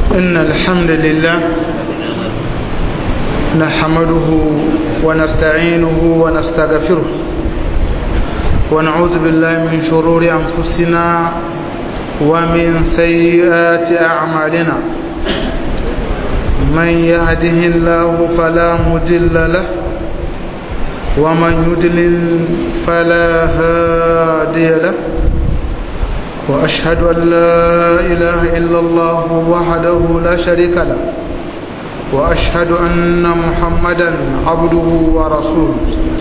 إن الحمد لله نحمده ونستعينه ونستغفره ونعوذ بالله من شرور أنفسنا ومن سيئات أعمالنا من يهده الله فلا مضل له ومن يضلل فلا هادي له وأشهد أن لا إله إلا الله وحده لا شريك له وأشهد أن محمدا عبده ورسوله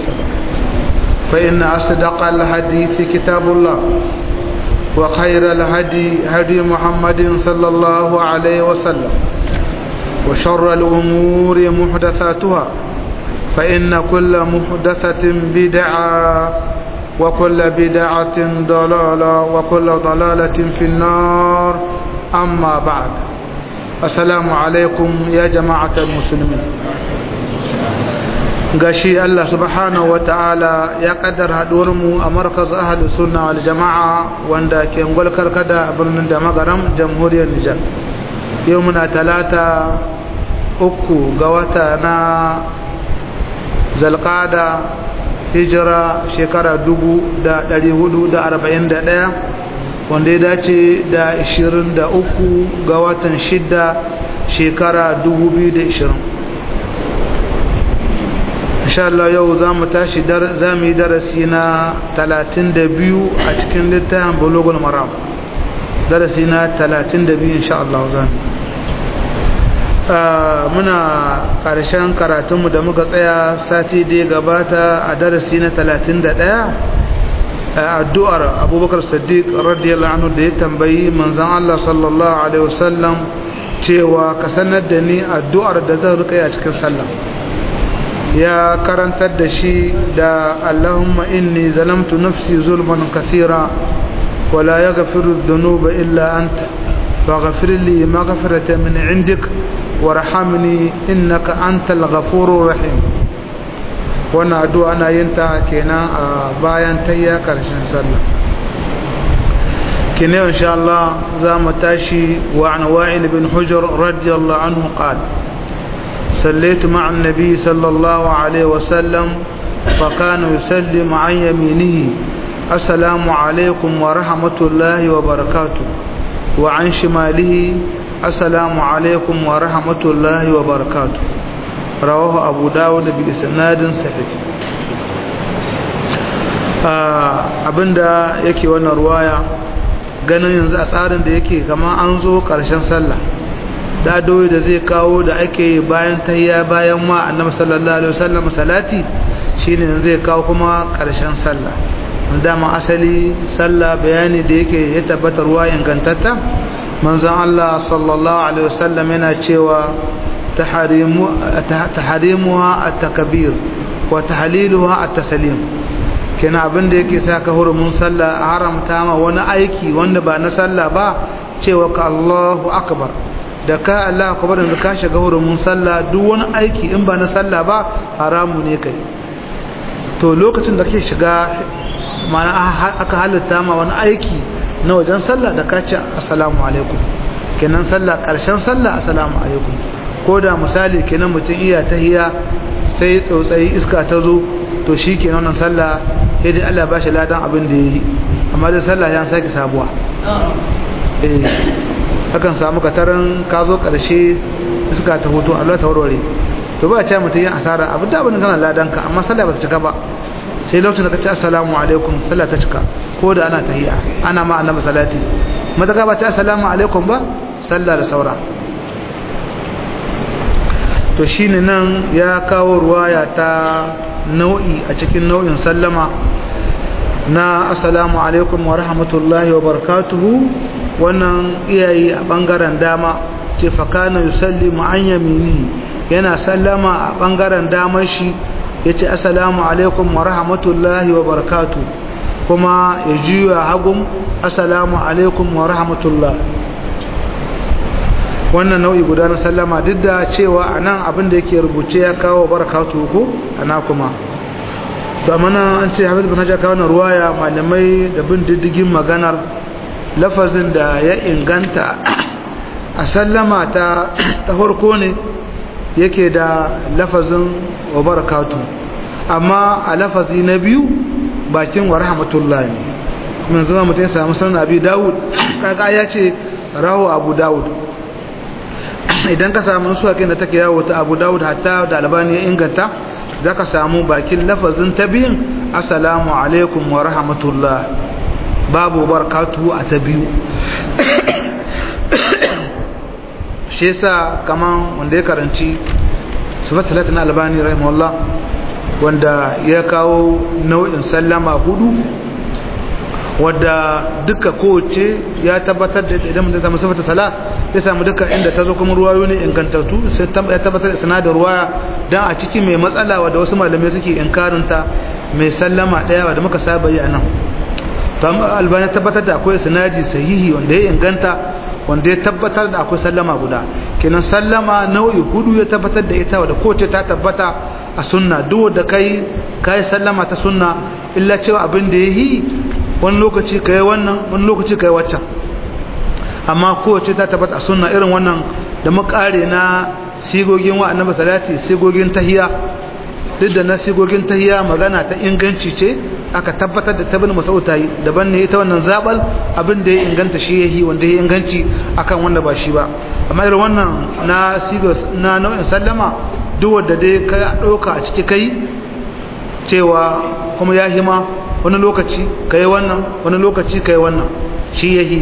فإن أصدق الحديث كتاب الله وخير الهدي هدي محمد صلى الله عليه وسلم وشر الأمور محدثاتها فإن كل محدثة بدعة وكل بدعة ضلالة وكل ضلالة في النار أما بعد السلام عليكم يا جماعة المسلمين gashi Allah subhanahu ta'ala ya kaddara mu a markaz ahli sunna wal jama'a wanda ke ngwalkar kada a birnin da magaram jamhuriyar Nijar yau muna talata uku ga wata na zalqada hijira shekara dubu da ɗari hudu da arba'in da ɗaya wanda ya dace da ishirin da uku ga watan shida shekara dubu biyu da ishirin Allah yau za mu tashi za mu yi darasi na talatin da biyu a cikin littafin bulogul maram darasi na talatin da biyu insha Allah za mu muna ƙarshen karatunmu da muka tsaya sati da ya gabata a darasi na 31 addu'ar abubakar sadiq radiyallahu anhu da ya tambayi manzan Allah sallallahu alaihi wasallam cewa ka sanar da ni addu'ar da zan rika a cikin sallah ya karantar da shi da Allahumma inni zalamtu nafsi zulman kathira wala yaghfiru dhunuba illa anta faghfir li maghfiratan min 'indik warhamni innaka antal ghafurur rahim wannan addu'a ana yin ta kenan a bayan tayya karshen sallah kine insha Allah za mu tashi wa an wa'il bin hujr radiyallahu anhu qala صليت مع النبي صلى الله عليه وسلم فكان يسلم عن يمينه السلام عليكم ورحمة الله وبركاته وعن شماله السلام عليكم ورحمة الله وبركاته رواه أبو داود بإسناد صحيح abinda yake wannan ruwaya ganin yanzu a tsarin da yake kama an zo ƙarshen sallah da doyi da zai kawo da ake bayan tayya bayan ma annabi sallallahu alaihi wasallam salati shine zai kawo kuma ƙarshen sallah dama asali sallah bayani da yake ya tabbatar ruwa ingantatta manzon Allah sallallahu alaihi wasallam yana cewa tahrimuha at-takbir wa tahliluha at-taslim kina abin da yake saka hurumin sallah haramta ma wani aiki wanda ba na sallah ba cewa ka Allahu akbar da ka Allah akbar da ka shiga hurumin sallah duk wani aiki in ba na sallah ba haramu ne kai to lokacin da kake shiga mana aka halitta ma wani aiki na wajen sallah da ka ce assalamu alaikum kenan sallah karshen sallah assalamu alaikum ko da misali kenan mutum iya tahiya sai tsautsayi iska ta zo to shi kenan wannan sallah sai dai Allah ba shi ladan abin da yayi amma da sallah ya sake sabuwa eh hakan samu kataran ka zo karshe iska ta hoto Allah ta warware to ba ce mutum yin asara abin da abin kana ladan ka amma sallah ba ta cika ba sai lokacin da ka ce assalamu alaikum sallah ta cika ko da ana tahiyya ana ma annabi salati madaka ba ta assalamu alaikum ba sallah da saura to shine nan ya kawo ruwaya ta nau'i a cikin nau'in sallama na assalamu alaikum wa rahmatullahi wa barakatuhu wannan iyayi a bangaren dama ce fakana yusallimu an yamini yana sallama a bangaren damar shi ya ce assalamu alaikum wa rahmatullahi wa barakatu kuma ya juya hagun assalamu alaikum wa rahmatullah wannan nau'i guda na sallama duk da cewa a nan abin da yake rubuce ya kawo barakatu ko ana kuma to amma nan an ce hafiz bin hajjar kawo ruwaya malamai da bin diddigin maganar lafazin da ya inganta a sallama ta ta farko ne yake da lafazin wa barakatu amma a lafazi na biyu bakin wa rahmatullah ne mun zama mutum ya samu sanar abi dawud kaka ya ce rahu abu dawud idan ka samu su hakin da take yawo ta abu dawud hatta da albani ya inganta za ka samu bakin lafazin ta biyun assalamu alaikum wa rahmatullah babu barakatu a ta biyu shi yasa kaman wanda ya karanci sifat talatin albani rahimahullah wanda ya kawo nau'in sallama hudu wadda duka kowace ya tabbatar da idan mutum samu sifata sala ya samu duka inda ta zo kuma ruwayo ne ingantattu sai ya tabbatar da sanadar ruwaya dan a cikin mai matsala wadda wasu malamai suke inkarinta mai sallama daya wadda muka saba yi a nan to albani tabbatar da akwai sanadi sahihi wanda ya inganta wanda ya tabbatar da akwai sallama guda kenan sallama nau'i hudu ya tabbatar da ita wadda kowace ta tabbata a sunna duk da kai kai sallama ta sunna illa cewa abin da yayi wani lokaci kai wannan wani lokaci kai waccan amma kowace ta tabbata a sunna irin wannan da makare na sigogin wa annabi salati sigogin tahiyya duk da na sigogin tahiyya magana ta inganci ce aka tabbatar da tabin masau ta yi daban ne ita wannan zabal abin da ya inganta shi yahi wanda ya inganci akan wanda ba shi ba amma irin wannan na sigos na nau'in sallama duk wanda dai ka ɗauka a ciki kai cewa kuma ya hima wani lokaci kai wannan wani lokaci kai wannan shi yahi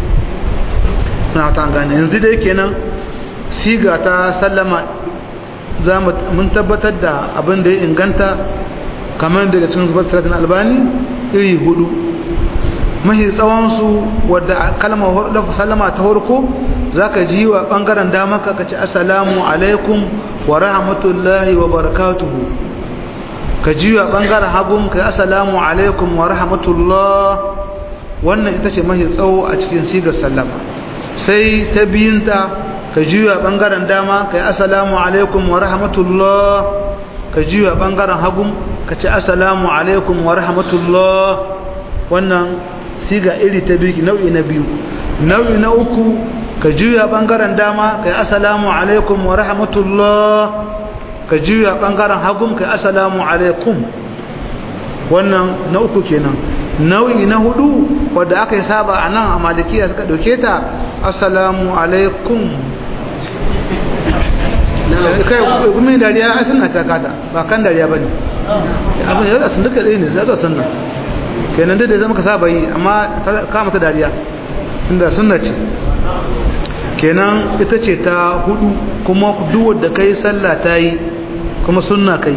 na ta gane yanzu dai kenan siga ta sallama za mun tabbatar da abin da ya inganta kamar daga cikin zubar salatin albani iri hudu mahi tsawonsu wadda kalmar sallama ta harko za ka ji wa ɓangaren damaka ka ce assalamu alaikum wa rahmatullahi wa barakatuhu ka ji wa ɓangaren hagun ka yi assalamu alaikum wa rahmatullah wannan ita ce mahi tsawo a cikin sigar sallama sai ta biyunta ka ji wa ɓangaren dama ka yi assalamu alaikum wa rahmatullah ka ji wa ɓangaren hagun ka ce assalamu alaikum wa rahmatullah wannan siga iri ta biyu nau'i na biyu nau'i na uku ka juya bangaren dama ka yi assalamu alaikum wa rahmatullah ka juya bangaren hagun ka yi assalamu alaikum wannan na uku kenan nau'i na hudu wadda aka yi saba a nan a malikiya suka ɗauke ta assalamu alaikum kai gumin dariya a suna ta kada ba kan dariya ba ne abin yau da sun duka ɗaya ne za su sunna kenan dai da zama ka saba yi amma kama ta dariya tunda sunna ce kenan ita ce ta hudu kuma duk da kai sallah ta yi kuma sunna kai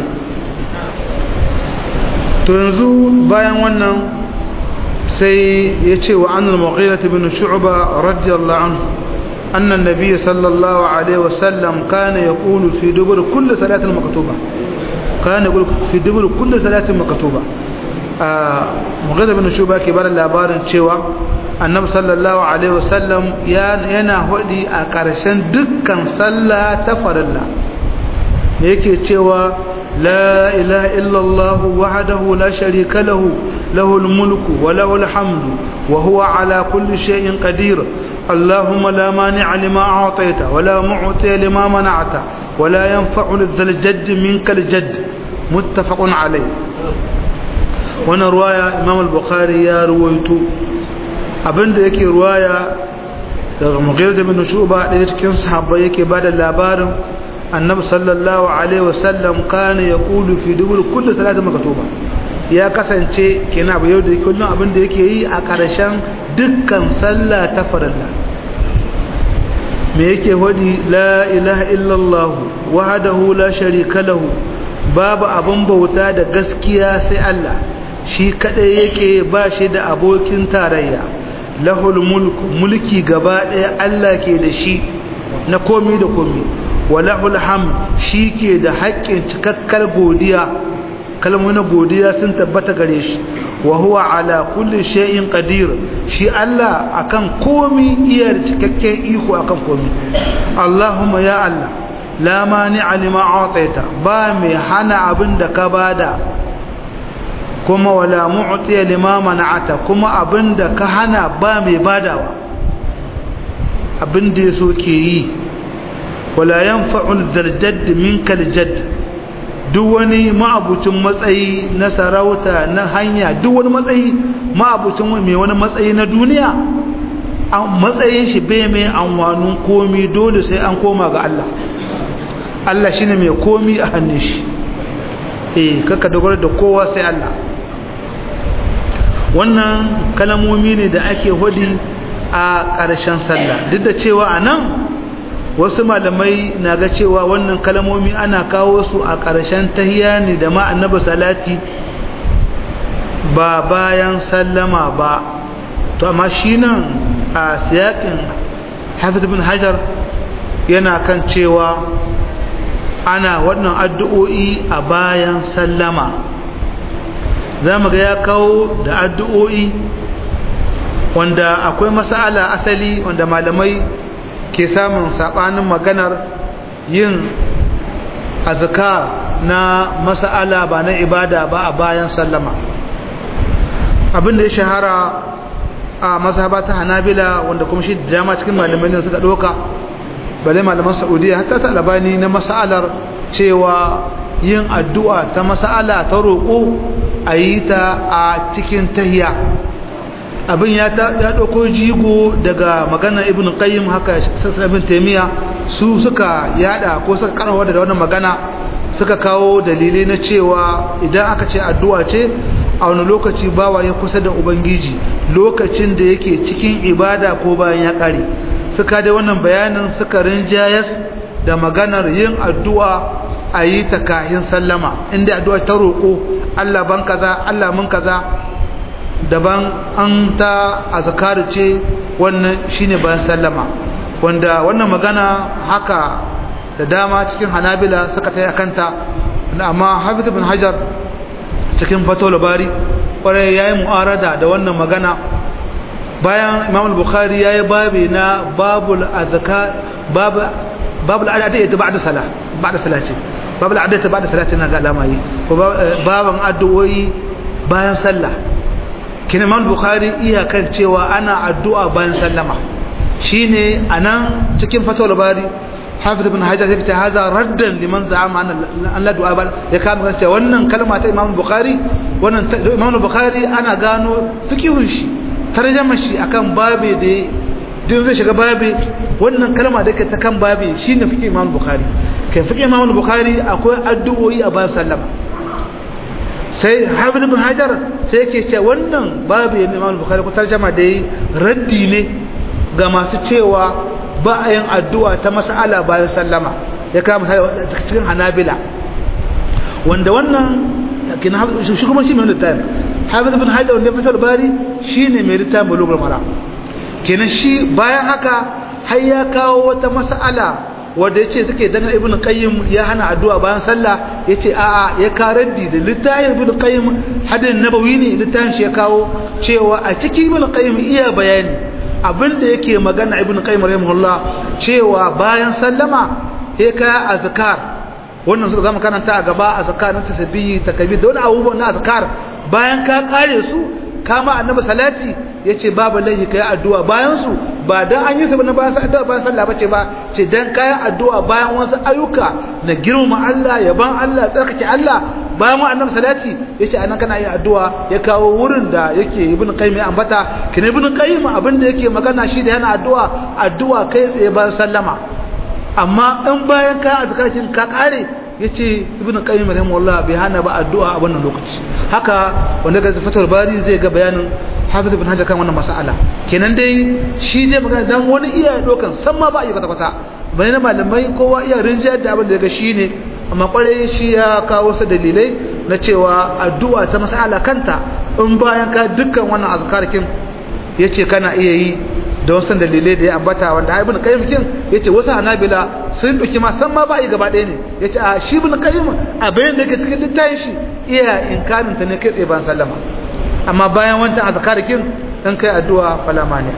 to yanzu bayan wannan sai ya ce wa annal mughira bin shu'ba radiyallahu anhu أن النبي صلى الله عليه وسلم كان يقول في دبر كل صلاة مكتوبة كان يقول في دبر كل صلاة مكتوبة مغيرة بن شوبة كبار labarin cewa annabi sallallahu alaihi wasallam yana hudi a ƙarshen dukkan sallah ta farilla ne yake cewa la ilaha illallah wahdahu la sharika lahu lahul mulku wa lahul hamdu wa huwa ala kulli shay'in qadir اللهم لا مانع لما أعطيت ولا معطي لما منعت ولا ينفع ذا الجد منك الجد متفق عليه وانا رواية إمام البخاري يا رويتو abinda yake ruwaya daga mughirah bin shuba da cikin sahabbai yake bada labarin annabi sallallahu alaihi wasallam kana yaqulu fi dubur kulli salati maktuba ya kasance kenan abu yau da kullum abinda yake yi a karshen dukkan sallah ta farilla me yake hodi la ilaha illallah wahdahu la sharika lahu babu abun bauta da gaskiya sai Allah shi kadai yake ba shi da abokin tarayya lahul mulku mulki gaba daya Allah ke da shi na komi da komi wa lahul hamd shi ke da haƙƙin cikakkar godiya kalmomin godiya sun tabbata gare shi wa huwa ala kulli shay'in qadir shi Allah akan komi iya cikakken iko akan komi Allahumma ya Allah la mani'a lima a'taita ba mai hana abin da ka bada kuma wala mu'tiya lima mana'ata kuma abin da ka hana ba mai badawa abin da ya so ke yi wala yanfa'ul zarjad minkal jadd duk wani ma'abucin matsayi na sarauta na hanya duk wani matsayi ma'abucin mai wani matsayi na duniya matsayin shi bai mai anwanin komi dole sai an koma ga Allah Allah shine mai komi a hannun shi eh kaka dogara da kowa sai Allah wannan kalamomi ne da ake hudi a ƙarshen sallah duk da cewa a nan wasu malamai na ga cewa wannan kalamomi ana kawo su a ƙarshen tahiya ne da ma annabi salati ba bayan sallama ba to amma shi nan a siyakin hafiz bin hajar yana kan cewa ana wannan addu'o'i a bayan sallama za mu ga ya kawo da addu'o'i wanda akwai masala asali wanda malamai ke samun saɓanin maganar yin azkar na masala ba na ibada ba a bayan sallama abinda ya shahara a mazhaba ta hanabila wanda kuma shi dama cikin malamai ne suka ɗauka bale malaman saudiya hatta ta albani na masalar cewa yin addu'a ta masala ta roƙo a yi ta a cikin tahiya abin ya ɗauko jigo daga maganar ibn qayyim haka sassan ibn taimiyya su suka yada ko suka karawa da wannan magana suka kawo dalilai na cewa idan aka ce addu'a ce a wani lokaci bawa ya kusa da ubangiji lokacin da yake cikin ibada ko bayan ya ƙare suka da wannan bayanin suka rinjayas da maganar yin addu'a a yi ta kahin sallama inda addu'a ta roƙo Allah ban kaza Allah mun kaza daban an ta azkar ce wannan shine bayan sallama wanda wannan magana haka da dama cikin hanabila suka taya kanta amma hafiz bin hajar cikin fatul bari kwarai yayi mu'arada da wannan magana bayan imam al-bukhari yayi babi na babul azka bab babul adiyat ba'da salah ba'da salati babul adiyat ba'da salati na ga alama yi ko baban addu'o'i bayan sallah kin imam al-bukhari iya kan cewa ana addu'a bayan sallama shine anan cikin fatul bari hafiz ibn hajar yake haza raddan liman za'ama an la du'a bal ya kama kan cewa wannan kalma ta imam bukhari wannan imam bukhari ana gano fikihun shi tarjama shi akan babe da din zai shiga babe wannan kalma da ke ta kan babe shine fikih imam bukhari kai fikih imam bukhari akwai addu'o'i a bayan sallama sai hafiz ibn hajar sai yake cewa wannan babe ne imam bukhari ko tarjama da raddi ne ga masu cewa ba a yin addu'a ta mas'ala bayan sallama ya kama cikin hanabila wanda wannan shi kuma shi mai littafin hafiz bin hajar wanda fasar bari shi ne mai littafin bulugar mara kenan shi bayan haka har ya kawo wata mas'ala wanda ya ce suke dangane ibn qayyim ya hana addu'a bayan sallah ya ce a'a ya karaddi da littafin ibn qayyim hadin nabawi ne littafin shi ya kawo cewa a cikin ibn qayyim iya bayani abinda yake magana ibn qayyim rahimahullah cewa bayan sallama sai ka azkar wannan suka zama karanta a gaba azkar na tasbihi takbir da wani abubuwan na azkar bayan ka kare su kama annabi salati yace babu lahi kai addu'a bayan su ba dan an yi su na bayan addu'a bayan sallah bace ba ce dan kai addu'a bayan wasu ayyuka na girmama Allah yaban Allah tsarkake Allah bayan wa annabi salati yace anan kana yin addu'a ya kawo wurin da yake ibnu qayyim ya ambata kina ibnu qayyim abinda yake magana shi da yana addu'a addu'a kai tsaye bayan sallama amma in bayan ka azkarin ka kare yace ibnu qayyim rahimahullah bai hana ba addu'a a wannan lokaci haka wanda ga fatul bari zai ga bayanin hafiz ibn hajar kan wannan mas'ala kenan dai shi zai magana dan wani iya dokan san ma ba iya kwata kwata bane na malamai kowa iya rinjayar da abin da ga shine amma kwarai shi ya kawo wasu dalilai na cewa addu'a ta mas'ala kanta in bayan ka dukkan wannan azkarkin yace kana iya yi da wasu dalilai da ya ambata wanda ibn qayyim kin yace wasu hanabila sun duki ma san ma ba yi gaba ɗaya ne yace a shi ibn qayyim a bayan da yake cikin littafin shi iya inkarin ta ne kai tsaye ban sallama amma bayan wancan azkarkin dan kai addu'a fala mani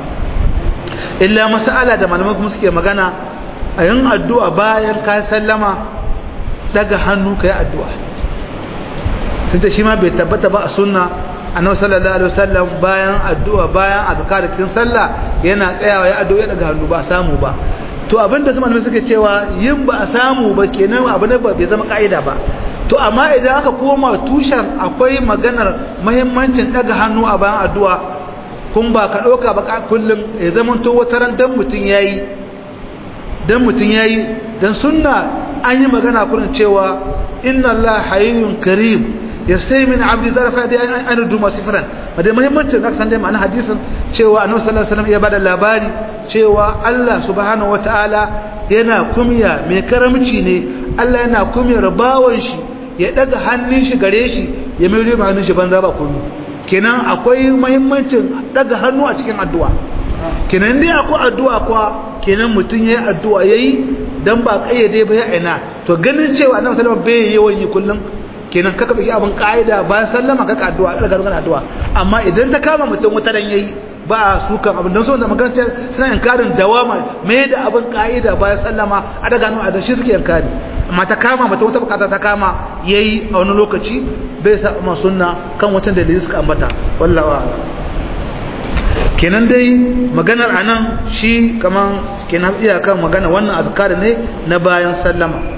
illa mas'ala da malaman kuma suke magana a yin addu'a bayan ka sallama daga hannu kai addu'a tunda shi ma bai tabbata ba a sunna annabi sallallahu alaihi wasallam bayan addu'a bayan azkar cikin sallah yana tsayawa ya addu'a daga hannu ba samu ba to abinda su malamai suke cewa yin ba a samu ba kenan abu ne ba bai zama ka'ida ba to amma idan aka koma tushen akwai maganar muhimmancin daga hannu a bayan addu'a kun ba ka ɗauka ba kullum ya zama to wata ran dan mutum yayi dan mutum yayi dan sunna an yi magana kurin cewa inna Allah hayyun karim yastai min abdi zarfa da an duma sifran da muhimmancin da san dai ma'ana hadisin cewa annabi sallallahu alaihi wasallam ya bada labari cewa Allah subhanahu wataala yana kumya mai karamci ne Allah yana kumyar bawon shi ya daga hannun shi gare shi ya mai rima hannun shi banza ba komai kenan akwai muhimmancin daga hannu a cikin addu'a kenan dai akwai addu'a kwa kenan mutum yayi addu'a yayi dan ba kayyade ba ya ina to ganin cewa annabi sallallahu alaihi wasallam bai yawan yi kullum kenan kaka biki abin ka'ida ba sallama kaka addu'a daga rukan addu'a amma idan ta kama mutum wata dan yayi ba su kan abin don so da magana ce suna inkarin dawama me da abin ka'ida ba sallama a daga nan a shi suke inkari amma ta kama mutum wata bukata ta kama yayi a wani lokaci bai sa ma sunna kan wata dalili suka ambata wallahi kenan dai maganar anan shi kaman kenan iyakan magana wannan azkar ne na bayan sallama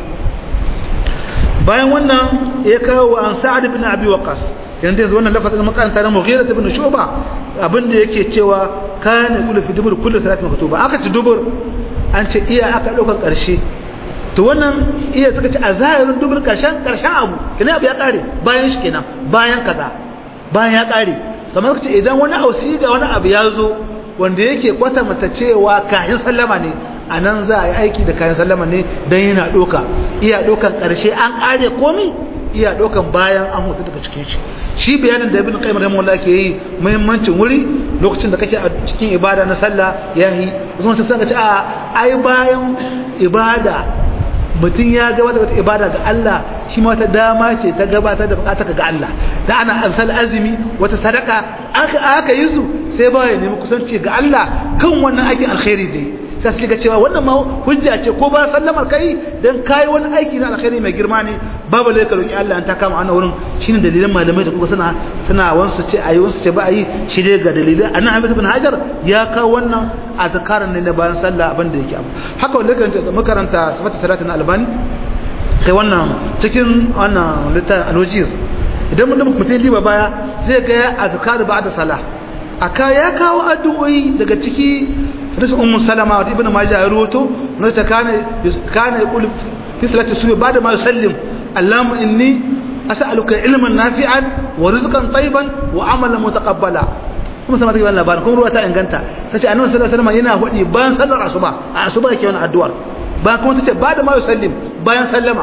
bayan wannan ya kawo an sa'ad ibn abi waqas yanzu yanzu wannan lafazin makaranta na mughira ibn shuba abinda yake cewa kana kullu fi dubur kullu salati maktuba aka ci dubur an ce iya aka daukan karshe to wannan iya suka ce a zahirin dubur karshen karshen abu kina abu ya kare bayan shi kenan bayan kaza bayan ya kare kamar suka ce idan wani ausi ga wani abu ya zo wanda yake kwatanta cewa kayan sallama ne a nan za a yi aiki da kayan sallama ne don yana ɗoka iya ɗokan ƙarshe an ƙare komi iya ɗokan bayan an hutu daga cikin shi shi bayanin da ibn qayyim rahimahullah ke yi muhimmancin wuri lokacin da kake a cikin ibada na sallah ya yi wasu sun ce a ai bayan ibada mutum ya gabatar da ibada ga Allah shi ma wata dama ce ta gabatar da bukatar ga Allah da ana amsal azumi wata sadaka aka aka yi su sai ba ya nemi kusanci ga Allah kan wannan aikin alkhairi dai sai suka cewa wannan ma hujja ce ko ba sallamar kai dan kai wani aiki na alkhairi mai girma ne babu lai ka roki Allah an ta kama ana wurin shine dalilan malamai da kuka suna suna wansu ce ayi wansu ce ba ayi shi dai ga dalilai annabi Hamid ibn Hajar ya kawo wannan azkaran ne na bayan sallah abin da yake abu haka wanda karanta makaranta sifatu salatin albani kai wannan cikin wannan littafin alwajiz idan mutum mutum liba baya zai ga azkar ba'da salah aka ya kawo addu'o'i daga ciki hadisi ummu salama wa ibn majah ya ruwato na ta kana kana yaqul fi salati subhi ba'da ma yusallim allahumma inni as'aluka ilman nafi'an wa rizqan tayyiban wa amalan mutaqabbala kuma sama take wannan labarin kuma ruwa ta inganta tace annabi sallallahu alaihi wasallam yana hudi bayan sallar asuba a asuba yake wannan addu'ar ba kuma tace ba'da ma yusallim bayan sallama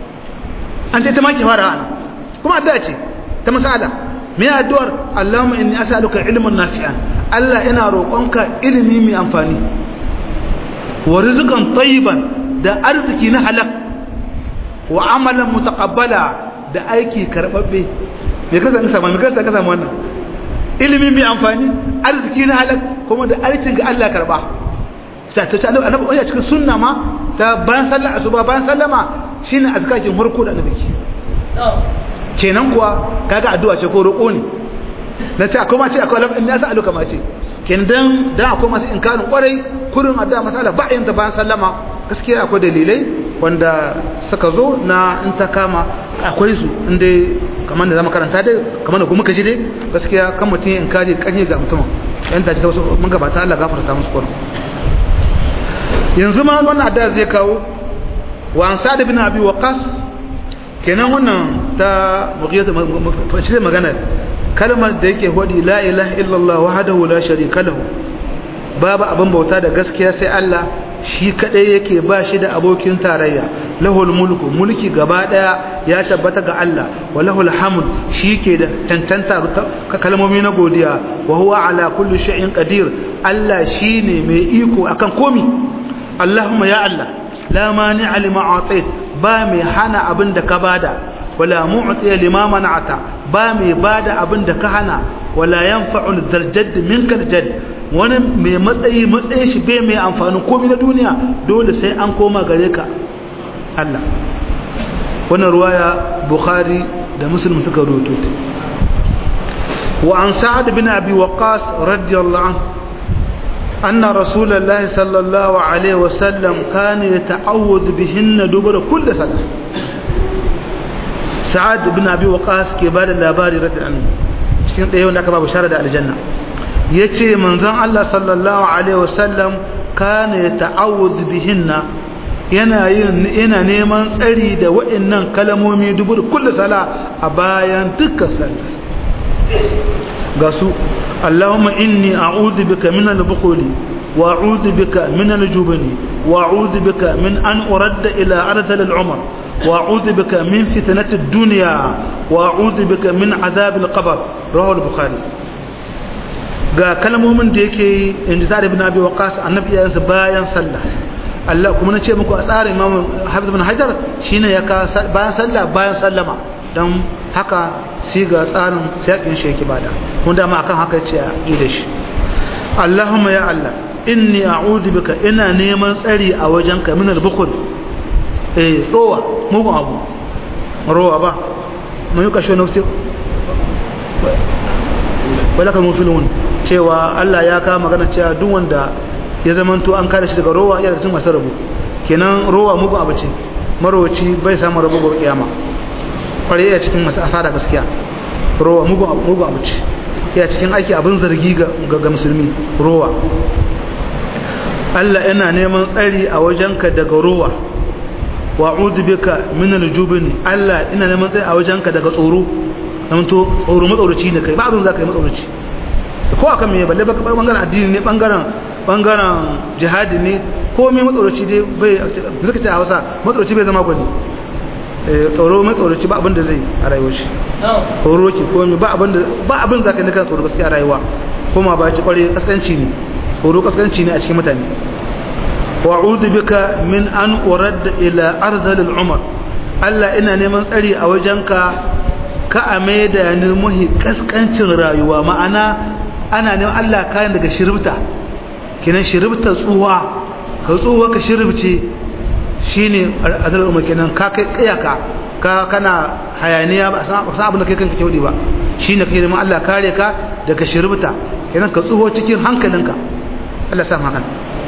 an ce ta maki fara ana kuma addu'a ce ta masala me addu'ar Allahumma inni as'aluka ilman nafi'an Allah ina roƙonka ilimi mai amfani wa rizqan tayyiban da arziki na halak wa amalan mutaqabbala da aiki karbabbe me kasa ka samu me kasa ka samu wannan ilimi mai amfani arziki na halak kuma da aikin ga Allah karba sai ta ce annabi wani a cikin sunna ma ta bayan sallar asuba bayan sallama shine azkakin farko da annabi kenan kuwa kaga addu'a ce ko roƙo ne na ce akwai ma ce akwai lamun ya sa aluka ma ce kenan dan dan akwai masu inkarin kwarai kurin addu'a masala ba yin ta bayan sallama gaskiya akwai dalilai wanda suka zo na in ta kama akwai su inda kamar da zama karanta dai kamar da kuma kaji dai gaskiya kan mutum in kaji kaji ga mutum yan ta ta wasu mun gabata Allah gafarta musu kwarin yanzu ma wannan addu'a zai kawo wa an sa'd bin abi waqas kenan wannan ta mughiyata fashe magana kalmar da yake hodi la ilaha illallah wahdahu la sharika lahu babu abin bauta da gaskiya sai Allah shi kadai yake ba shi da abokin tarayya lahul mulku mulki gaba daya ya tabbata ga Allah wa lahul hamd shi ke da tantanta kalmomi na godiya wa huwa ala kulli shay'in qadir Allah shine mai iko akan komi Allahumma ya Allah la mani'a lima atait ba mai hana abin da ka bada wala mu'tiya lima mana'ata ba mai bada abin da ka hana wala yanfa'u darjad minka darjad wani mai matsayi matsayin shi bai mai amfani komai na duniya dole sai an koma gare ka Allah wannan ruwaya Bukhari da Muslim suka rawaito وعن سعد بن أبي وقاص رضي الله عنه أن رسول الله صلى الله عليه وسلم كان يتعوذ بهن دبر كل صلاة سعد بن أبي وقاص كبار اللاباري رضي الله عنه cikin ɗaya wanda aka ba bishara da aljanna ya ce manzon Allah sallallahu alaihi wasallam kana ya ta'awuz bihinna yana yin yana neman tsari da waɗannan kalamomi dubur kullu sala a bayan dukkan sallah ga su Allahumma inni a'udhu bika min al-bukhli wa a'udhu bika min al-jubni wa a'udhu bika min an uradda ila ardhil al-umr wa a'udhu bika min fitnati ad-dunya wa a'udhu bika min azab al-qabr rawahu al-bukhari ga kalmomin da yake inda Sa'd ibn Abi Waqqas annabi ya yansa bayan sallah Allah kuma na ce muku a tsarin Imam Hafiz ibn Hajar shine ya ka bayan sallah bayan sallama dan haka sai ga tsarin sakin shi yake bada mun da ma akan haka ce a yi da shi Allahumma ya Allah inni a'udhu bika ina neman tsari a wajenka min al-bukhl eh rowa mugun abu rowa ba mun yi kashe nafsi wala kan mufilun cewa Allah ya ka magana cewa duk wanda ya zamanto an kare shi daga rowa ya da cikin masu rabu kenan rowa mugun abu ce marowaci bai samu rabu gobe kiyama kwarai ya cikin masu asara gaskiya rowa mugun abu ce ya cikin aiki abin zargi ga musulmi rowa Allah yana neman tsari a wajenka daga rowa wa bika min aljubn Allah ina neman tsari a wajenka daga tsoro dan to tsoro matsauraci ne kai ba abin zaka yi matsauraci ko akan me balle baka bangaren addini ne bangaren bangaren jihadi ne ko me matsauraci dai bai zaka ce a Hausa matsauraci bai zama gwani tsoro mai tsoroci ba abin da zai a rayuwar shi tsoro ki ko ba abin da ba abin zaka nika tsoro gaskiya a rayuwa kuma ba ci kware kaskanci ne tsoro kaskanci ne a cikin mutane wa a'udhu bika min an urad ila arzal al-umr Allah ina neman tsari a wajenka ka a maida ni muhi kaskancin rayuwa ma'ana ana neman Allah kayan daga shiribta kinan shiribta tsuwa ka tsuwa ka shiribce shine azal umar kenan ka kai kiyaka ka kana hayaniya ba san abin da kai kanka kyaudi ba shine kai neman Allah kare ka daga shirbuta kenan ka tsuho cikin hankalinka Allah sa maka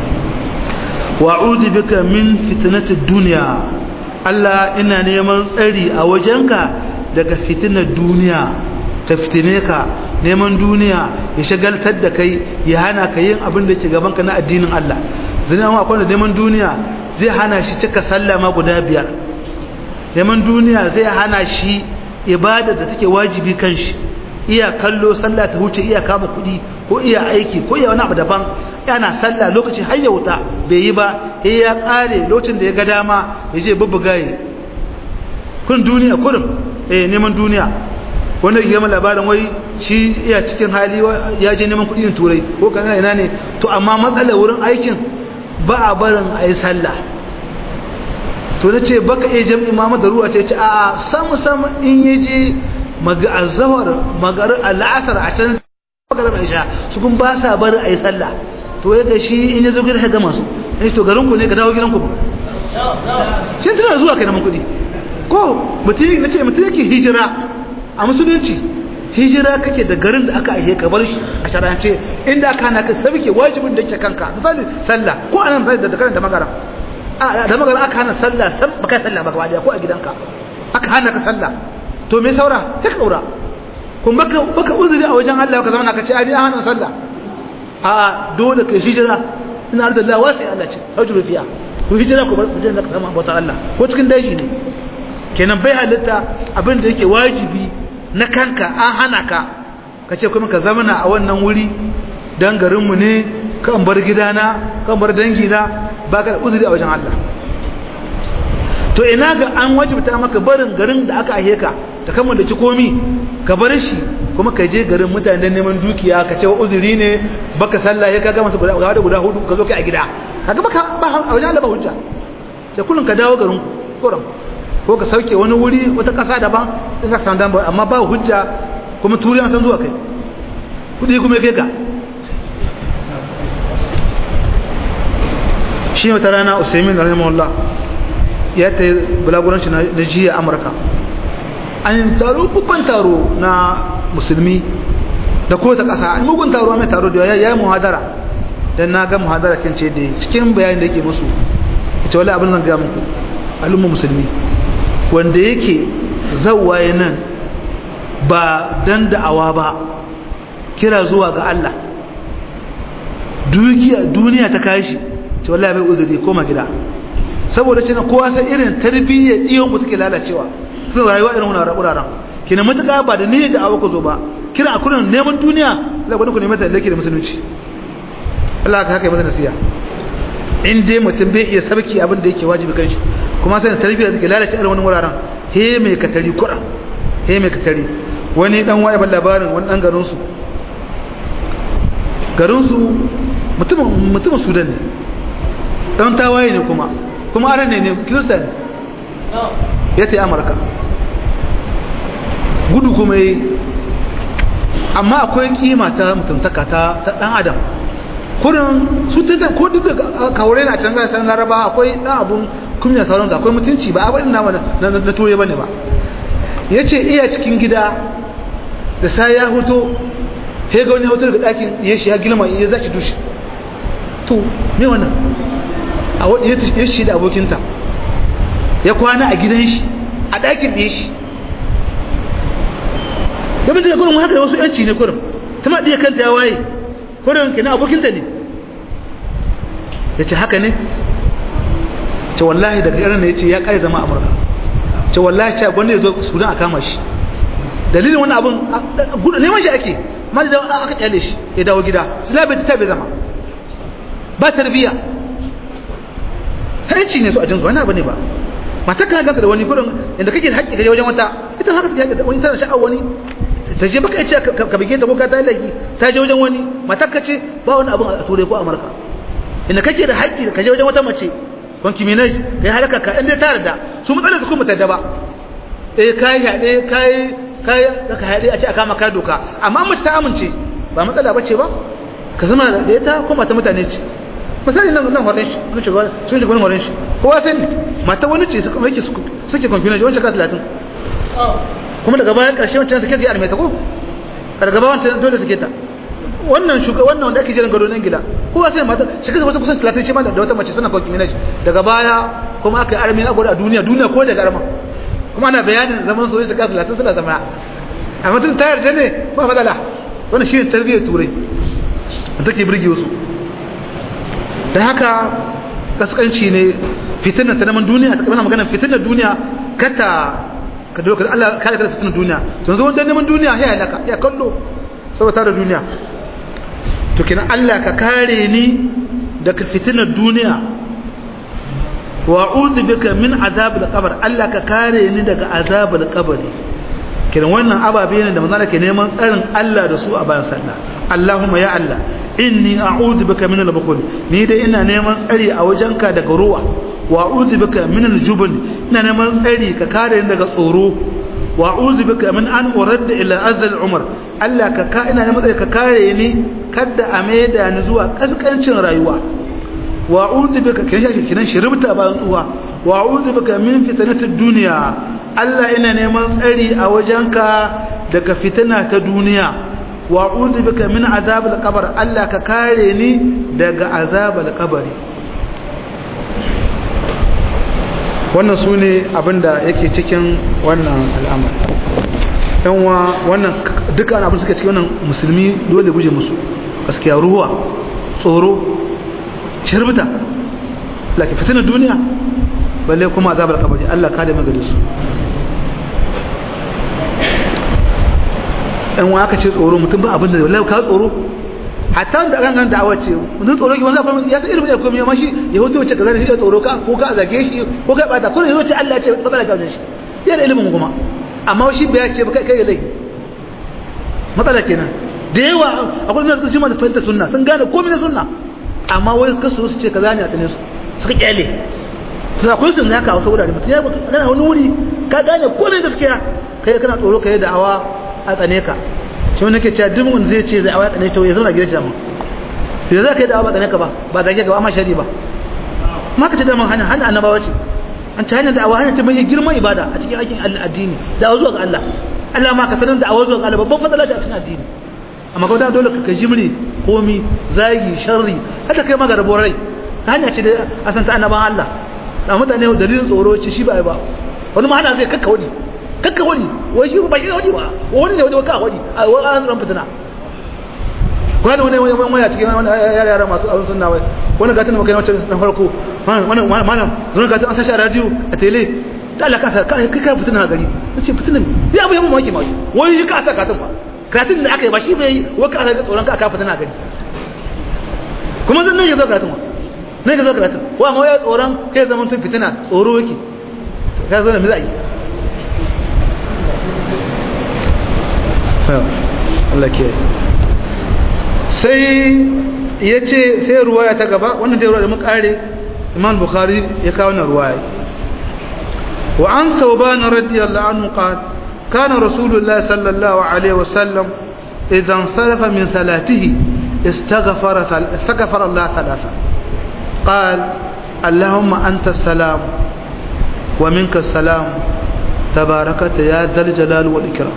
wa a'udhu bika min fitnati dunya Allah ina neman tsari a wajenka daga fitinar duniya ta fitine ka neman duniya ya shagaltar da kai ya hana ka yin abin da ke gaban ka na addinin Allah zai akwai da neman duniya zai hana shi cika sallah ma guda biyar neman duniya zai hana shi ibada da take wajibi kan shi iya kallo sallah ta wuce iya kama kuɗi ko iya aiki ko iya wani abu daban yana sallah lokaci har ya wuta bai yi ba sai ya ƙare lokacin da ya ga dama ya je bubbuga yi kun duniya kurum eh neman duniya wanda ya labarin wai shi iya cikin hali ya je neman kuɗi turai ko kana ina ne to amma matsalar wurin aikin ba a barin a yi sallah to na ce baka iya jam'i ma da ruwa ce ce a samu samu in yi je azawar magar al'asar a can magarar mai sha su kun ba sa barin a yi sallah to ya shi in ya zo gida ya gama su ya to garin ku ne ka dawo gidan ku ba shi tana zuwa kai neman kuɗi ko mutum na ce mutum yake hijira a musulunci hijira kake da garin da aka aike ka bar shi a sharance inda aka hana ka sabike wajibin da yake kanka misali sallah ko anan sai da karanta magana a da magana aka hana sallah san baka sallah baka wadiya ko a gidanka aka hana ka sallah to me saura ta kaura kun baka baka uzuri a wajen Allah ka zama ka ce ani hana sallah a dole ka hijira ina da Allah wasi Allah ce hajru fiya ku hijira ku bar ku je ka zama bautar Allah ko cikin daji ne kenan bai halitta abin da yake wajibi na kanka an hana ka ka ce kuma ka zamana a wannan wuri don garinmu ne kan bar gidana kan bar dangina ba ka da uzuri a wajen Allah to ina ga an wajibta maka barin garin da aka ahe ka ta kama da komi ka bar shi kuma ka je garin mutane neman dukiya ka ce wa uzuri ne baka sallah ya ka gama guda guda guda hudu ka zo kai a gida kaga baka ba a wajen Allah ba hujja sai kullun ka dawo garin kuran ko ka sauke wani wuri wata kasa daban in ka san dan amma ba hujja kuma turiya san zuwa kai kudi kuma kai ka shi wata rana Usaimin rahimahullah ya ta bulaguranci na jiya Amurka an taro babban taro na musulmi da ko ta kasa an mugun taro mai taro da yayi muhadara dan na ga muhadara kin ce da cikin bayanin da yake musu ita wallahi abin zan ga muku al'umma musulmi wanda yake zawwaye nan ba dan da'awa ba kira zuwa ga Allah duniya ta kashi ce wallahi bai uzuri koma gida saboda cewa kowa sai irin tarbiyyar diyon mu take lalacewa sun rayuwa irin wannan wuraren kina mutaka ba da niyyar da awa ku zo ba kira akurin neman duniya Allah gwada ku neman ta lake da musulunci Allah ka haka yi masa nasiya in dai mutum bai iya sarki abin da yake wajibi kanshi kuma sai tarbiyyar take lalace irin wannan wuraren he mai katari kura he mai katari wani dan waye ban labarin wani dan garin su garin su mutumin mutumin Sudan ne dan tawaye ne kuma kuma aran ne ne kirista ne ya ta amurka gudu kuma yi amma akwai kima ta mutuntaka ta dan adam kurin su ta ko duk da kawure na can gasar laraba akwai dan abun kunya sauran ga akwai mutunci ba abin na na ture bane ba ya ce iya cikin gida da sai ya hoto he ga wani hoto daga ɗakin ya shi ya gilma ya zaki dushi to me wannan a wadda ya shi da abokinta ya kwana a gidan shi a ɗakin ɗaya shi ya bincika kurin haka da wasu yanci ne kurin ta ma ɗaya kanta ya waye kurin kina abokinta ne ya ce haka ne ce wallahi daga irin ya ce ya ƙare zama amurka ce wallahi ce gwanda ya zo sudan a kama shi dalilin wani abin neman shi ake ma da aka kyale shi ya dawo gida silabai ta bai zama ba tarbiyya hanci ne su a jinsu wani abu ne ba matar ka ganta da wani kudin inda kake da haƙƙi gaje wajen wata ita haka take da wani tana sha'awar wani ta je baka ce ka bige ta ko ka ta laifi ta je wajen wani matar ka ce ba wani abun a turai ko amurka inda kake da haƙƙi ka je wajen wata mace wanki minaj ka yi haraka ka inda ta yarda su matsalar su kuma ta ba eh kai haɗe kai kai ka haɗe a ce a kama kai doka amma mace ta amince ba matsala bace ba ka zama da ita ko mata mutane ce misali nan nan horon shi kun shiga sun shiga wani horon shi kowa sai ne mata wani ce suka yake suke kwamfina shi wancan ka talatin kuma daga bayan ƙarshe wancan suke su yi almeta ko daga bayan wancan dole suke ta wannan shuga wannan wanda ake jiran gado nan gida kowa sai mata shi kasa wata kusan talatin shi ma da wata mace suna kwamfina shi daga baya kuma aka yi armi a a duniya duniya ko daga arma kuma ana bayanin zaman soyayya su kasa talatin suna zama amma tun ta yarda ne ba matsala wannan shi ne tarbiyyar turai da take birge wasu da haka kaskanci ne fitinar ta naman duniya ta kamar maganar fitinar duniya kata ka doka Allah kare ka fitinar duniya to yanzu wanda neman duniya ya halaka ya kallo saboda da duniya to kina Allah ka kare ni daga fitinar duniya wa a'udhu bika min azabil qabr Allah ka kare ni daga azabil qabri kina wannan ababe ne da manzo ke neman tsarin Allah da su a bayan sallah Allahumma ya Allah inni a'udhu bika min al-bukhul ni dai ina neman tsari a wajenka daga ruwa wa a'udhu bika min al-jubn ina neman tsari ka kare ni daga tsoro wa a'udhu bika min an urad ila azal umar Allah ka ka ina neman tsari ka kare ni kada a maida ni zuwa kaskancin rayuwa wa a'udhu bika kin shi kinan shiribta bayan tsuwa wa a'udhu bika min fitnatid dunya Allah ina neman tsari a wajenka daga fitina ta duniya wa'udhu bika min azabil qabr Allah ka kare ni daga azabil qabri wannan sune abinda yake cikin wannan al'amari yanwa wannan dukkan abin suke cikin wannan musulmi dole guje musu gaskiya ruwa tsoro shirbita laki fitinar duniya balle kuma azabar kabari Allah kare magana su ɗan wa aka ce tsoro mutum ba abin da wallahi ka tsoro hatta da ran nan da'awa ce mutum tsoro ki wanda kuma ya san irin da kuma ma shi ya hoto wace kaza shi tsoro ka ko ka zage shi ko ka bata ko ne yace Allah ya ce matsala ta wajen shi ya da ilimin kuma amma shi bai ce ba kai kai laifi matsala kenan da yawa akwai nan suka ce mata fahimta sunna sun gane komai na sunna amma wai kasu su ce kaza ne a tane su suka kyale to akwai sun haka a wasu wurare mutum ya kana wani wuri ka gane komai gaskiya kai kana tsoro kai da'awa a tsane ka shi wani ke cewa duk wanda zai ce zai awa ya tsane to ya zauna gidan shi dama ya za ka yi da'awa ba tsane ka ba ba zage ka ba amma shari ba ma ka ce dama hanya hanya annabawa ce an ci hanyar da'awa hanya ce mai girman ibada a cikin aikin addini da'awa zuwa ga Allah Allah ma ka sanar da'awa zuwa ga Allah babban matsala ce a cikin addini amma kuma da dole ka jimri komi zagi sharri hada kai magarabo rai ta hanya ce da asan ta annaban Allah da mutane dalilin tsoro ce shi ba ai ba wani ma hana zai kakka wani kakka wani wai shi ba shi wani ba wani ne wani ka wani a wani an ran fitina wani wani wani wani cikin wani yara yara masu abin sunna wai wani gatin da kai na farko wani malam zuwa gatin an sashi a radio a tele ta Allah kasa kai kai fitina gari nace fitina ya abu ya mu maki maki wai shi ka sa katin ba katin da aka yi ba shi bai wai ka ga tsoron ka aka fitina gari kuma zan nan ya zo katin wa nan ya zo katin wa amma ya tsoron kai zaman tun fitina tsoro yake ka zo da mizai Allah ke sai ya ce sai ruwaya ta gaba wannan dai ruwaya da muka kare imam bukhari ya kawo na ruwaya wa an thawban radiyallahu anhu qala kana rasulullah sallallahu alaihi wasallam idan sarafa min salatihi istaghfara istaghfara Allah thalatha قال اللهم أنت السلام ومنك السلام تباركت يا ذا الجلال والإكرام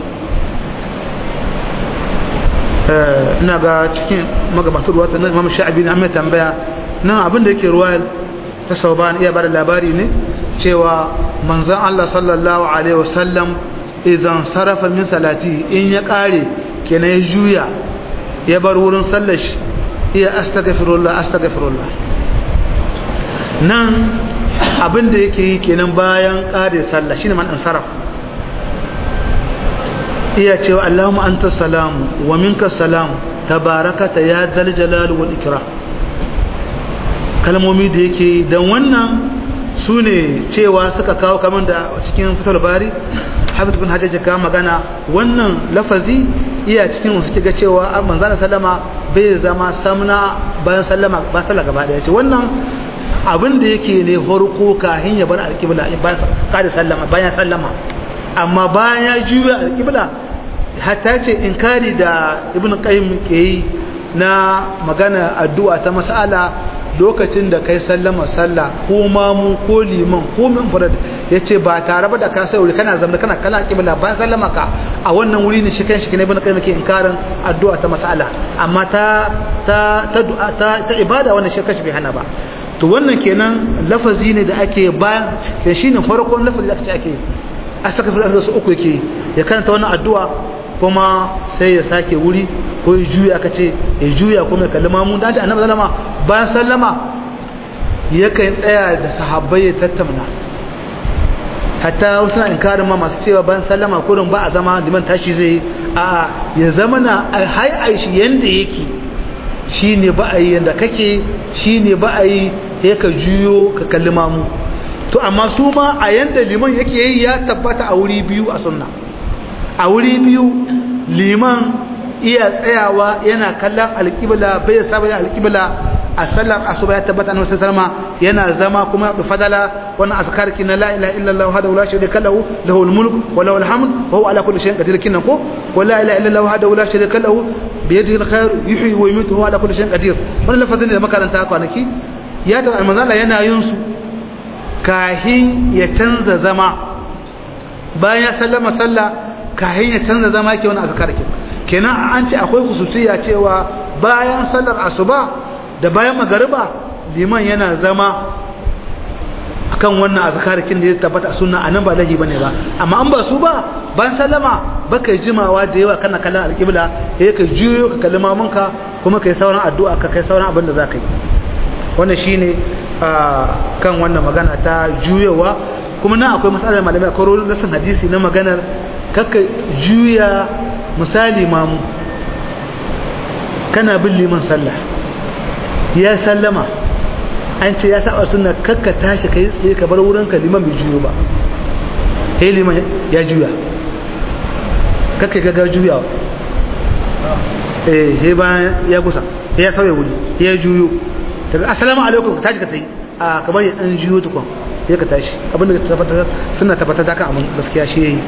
ina ga cikin magabatu ruwa ta imam sha'abi na mai tambaya nan abin da yake ruwa ta sauban iya bada labari ne cewa manzon Allah sallallahu alaihi wasallam idan sarafa min salati in ya kare kenan ya juya ya bar wurin sallar shi iya astaghfirullah astaghfirullah nan abin da yake yi kenan bayan kare sallah shine man sarrafa iya cewa Allahumma anta salamu wa minka salamu tabarakata ya dal jalal wal ikram kalmomi da yake dan wannan su ne cewa suka kawo kaman da cikin fitar bari hafiz bin hajjaji ka magana wannan lafazi iya cikin wasu kiga cewa manzana sallama bai zama samna bayan sallama ba sallah gaba daya ce wannan abin da yake ne horko kahin ya bar alƙibla bayan kada sallama bayan sallama amma bayan ya juya alƙibla hatta ce inkari da ibn qayyim ke yi na magana addu'a ta mas'ala lokacin da kai sallama sallah ko mamu ko liman ko min farad yace ba tare ba da ka sai wuri kana zama kana kana kibla bayan sallama ka a wannan wuri ne shi kanshi ne ibn qayyim ke inkarin addu'a ta mas'ala amma ta ta ta du'a ta, ta ibada wannan shi kanshi bai hana ba to wannan kenan lafazi ne da ake bayan shine farkon lafazi da ake ake astaghfirullah da su uku yake ya karanta wannan addu'a kuma sai ya sake wuri ko ya juya aka ce ya juya kuma ya kalli mamun da annabi sallama bayan sallama yakan tsaya da sahabbai ya tattauna hatta wasu na inkarin ma masu cewa bayan sallama kurin ba a zama liman tashi zai a ya zama na hai aishi yanda yake shine ba a yi yanda kake shine ba a yi ya ka juyo ka kalli mamu to amma su ma a yanda liman yake yi ya tabbata a wuri biyu a sunna a wuri biyu liman iya tsayawa yana kallon alƙibla bai saba da alƙibla a sallar asuba ya tabbata annabi sallallahu yana zama kuma da fadala wannan azkar kin la ilaha illallah wahdahu la sharika lahu lahul mulk wa lahul hamd wa huwa ala kulli shay'in qadir kin ko wa la ilaha illallah wahdahu la sharika lahu bi yadihi alkhair yuhyi wa yumiitu wa huwa ala kulli shay'in qadir wannan lafazin da makaranta kwanaki ya da almanzala yana yin su kahin ya canza zama bayan ya sallama sallah kahin ya canza zama yake wani azkar kin kenan an ce akwai khususiyya cewa bayan sallar asuba da bayan magariba liman yana zama akan wannan azkarikin da ya tabbata a sunna anan ba lahi bane ba amma an ba su ba ban sallama baka jimawa da yawa kana kallon alƙibla eh ka juyo ka kalli mamunka kuma kai sauran addu'a ka kai sauran abin da zaka yi wannan shine kan wannan magana ta juyowa kuma nan akwai matsalar malamai akwai rolin rasan hadisi na maganar kaka juya misali mamu kana bin liman sallah ya sallama an ce ya saba suna kakka tashi kai tsaye ka bar wurin ka liman bai juyo ba he liman ya juya kakka gaga juyawa eh he bayan ya kusa ya sauya wuri ya juyo daga assalamu alaikum ka tashi ka tayi a kamar ya dan juyo tukun ya ka tashi abinda ka tabbata suna tabbata da kan abin gaskiya shi yayi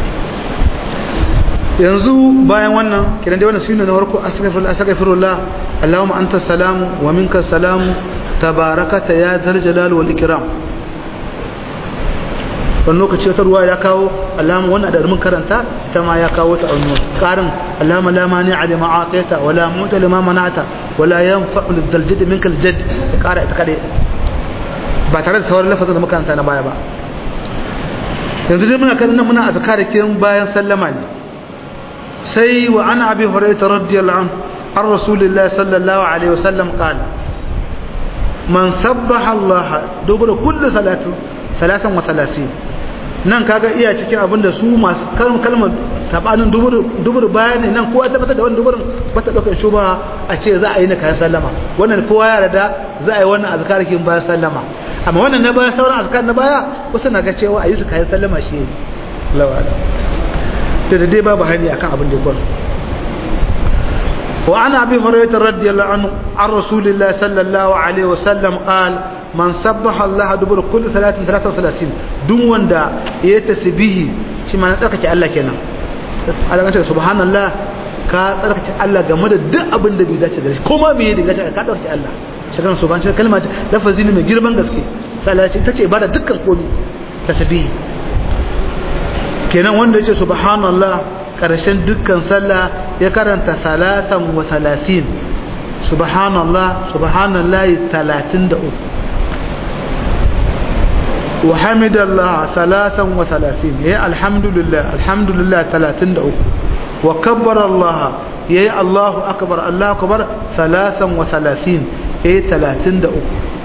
yanzu bayan wannan kiran dai wannan sunna na farko astaghfirullah astaghfirullah allahumma anta salamu wa minka salamu tabarakata ya dhal jalal wal ikram wani lokaci wata ruwa ya kawo alama wannan da mun karanta ita ma ya kawo ta wani karin alama la mani a lima ataita wala muta lima manata wala yanfa'u lidal jadd minka al jadd kara ita kade ba tare da tawar lafazin da makaranta na baya ba yanzu dai muna kan nan muna azkarikin bayan sallama ne sai wa ana abi hurairah radiyallahu anhu an rasulillahi sallallahu alaihi wasallam qala man sabbaha allaha dubura kulli salatin talatan wa talatin nan kaga iya cikin abin da su masu kalmar tabanin dubur bayani nan kowa tabbatar da wani duburin ba ta ɗaukar shuba a ce za a yi na kayan sallama wannan kowa ya rada za a yi wannan azkarikin bayan sallama amma wannan na bayan sauran azkar na baya wasu na ga cewa a yi su kayan sallama shi ne lawala da da dai babu hanyar akan abin da ya kwan وعن أبي هريرة رضي الله عنه عن رسول الله صلى الله عليه وسلم قال man sabbaha Allah dubur kulli salatin 33 duk wanda ya tasbihi shi ma na tsarkake Allah kenan Allah ya ce subhanallah ka tsarkake Allah game da duk abin da bai dace da shi kuma me ya dace ka tsarkake Allah shi kan subhan shi kalma ce lafazi ne mai girman gaske sallah ce tace ibada dukkan komai tasbihi kenan wanda ya ce subhanallah karshen dukkan sallah ya karanta salatan wa salatin subhanallah subhanallahi 33 وحمد الله ثلاثا وثلاثين يا الحمد لله الحمد لله ثلاثين دعو وكبر الله يا الله أكبر الله أكبر ثلاثا وثلاثين يا ثلاثين دعو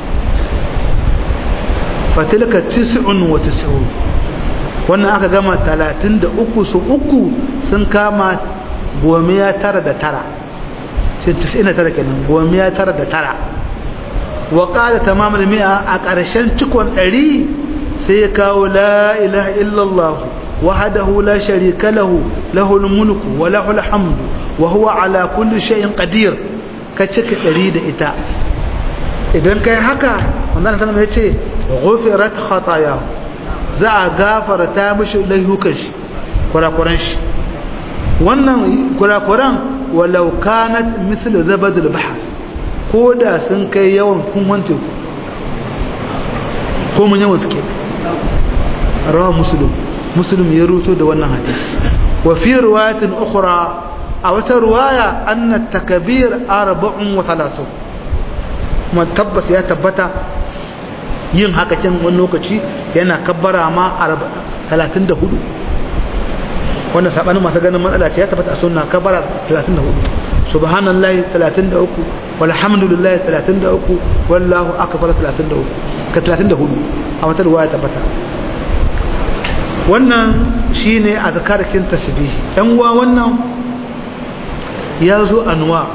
فتلك تسع وتسعون wannan aka gama talatin da uku su uku sun kama gomiya tara da tara sai tara kenan gomiya tara da tara wa ƙada tamamul mi'a a ƙarshen cikon ɗari sai ya kawo la ilaha illallah wahdahu la sharika lahu lahul mulku wa lahul hamdu wa huwa ala kulli shay'in qadir ka cika ɗari da ita idan kai haka wannan sanan ya ce ghufirat khatayahu za a gafarta mishi laihukan shi kurakuran shi wannan kurakuran walau kanat mislu zabadul bahr ko da sun kai yawan kunwan teku ko mun yawan suke rawa musulun musulun ya ruto da wannan hadis wa fi riwayatin ukhra a wata riwaya anna takbir arba'un wa thalathu kuma tabbas ya tabbata yin haka can wani lokaci yana kabbara ma 34 wannan sabanin masu ganin matsala ce ya tabbata a sunna kabbara 34 subhanallahi 33 walhamdulillahi 33 wallahu akbar 33 ka 34 a wata riwaya tabbata wannan shine azkarkin tasbih dan uwa wannan ya zo anwa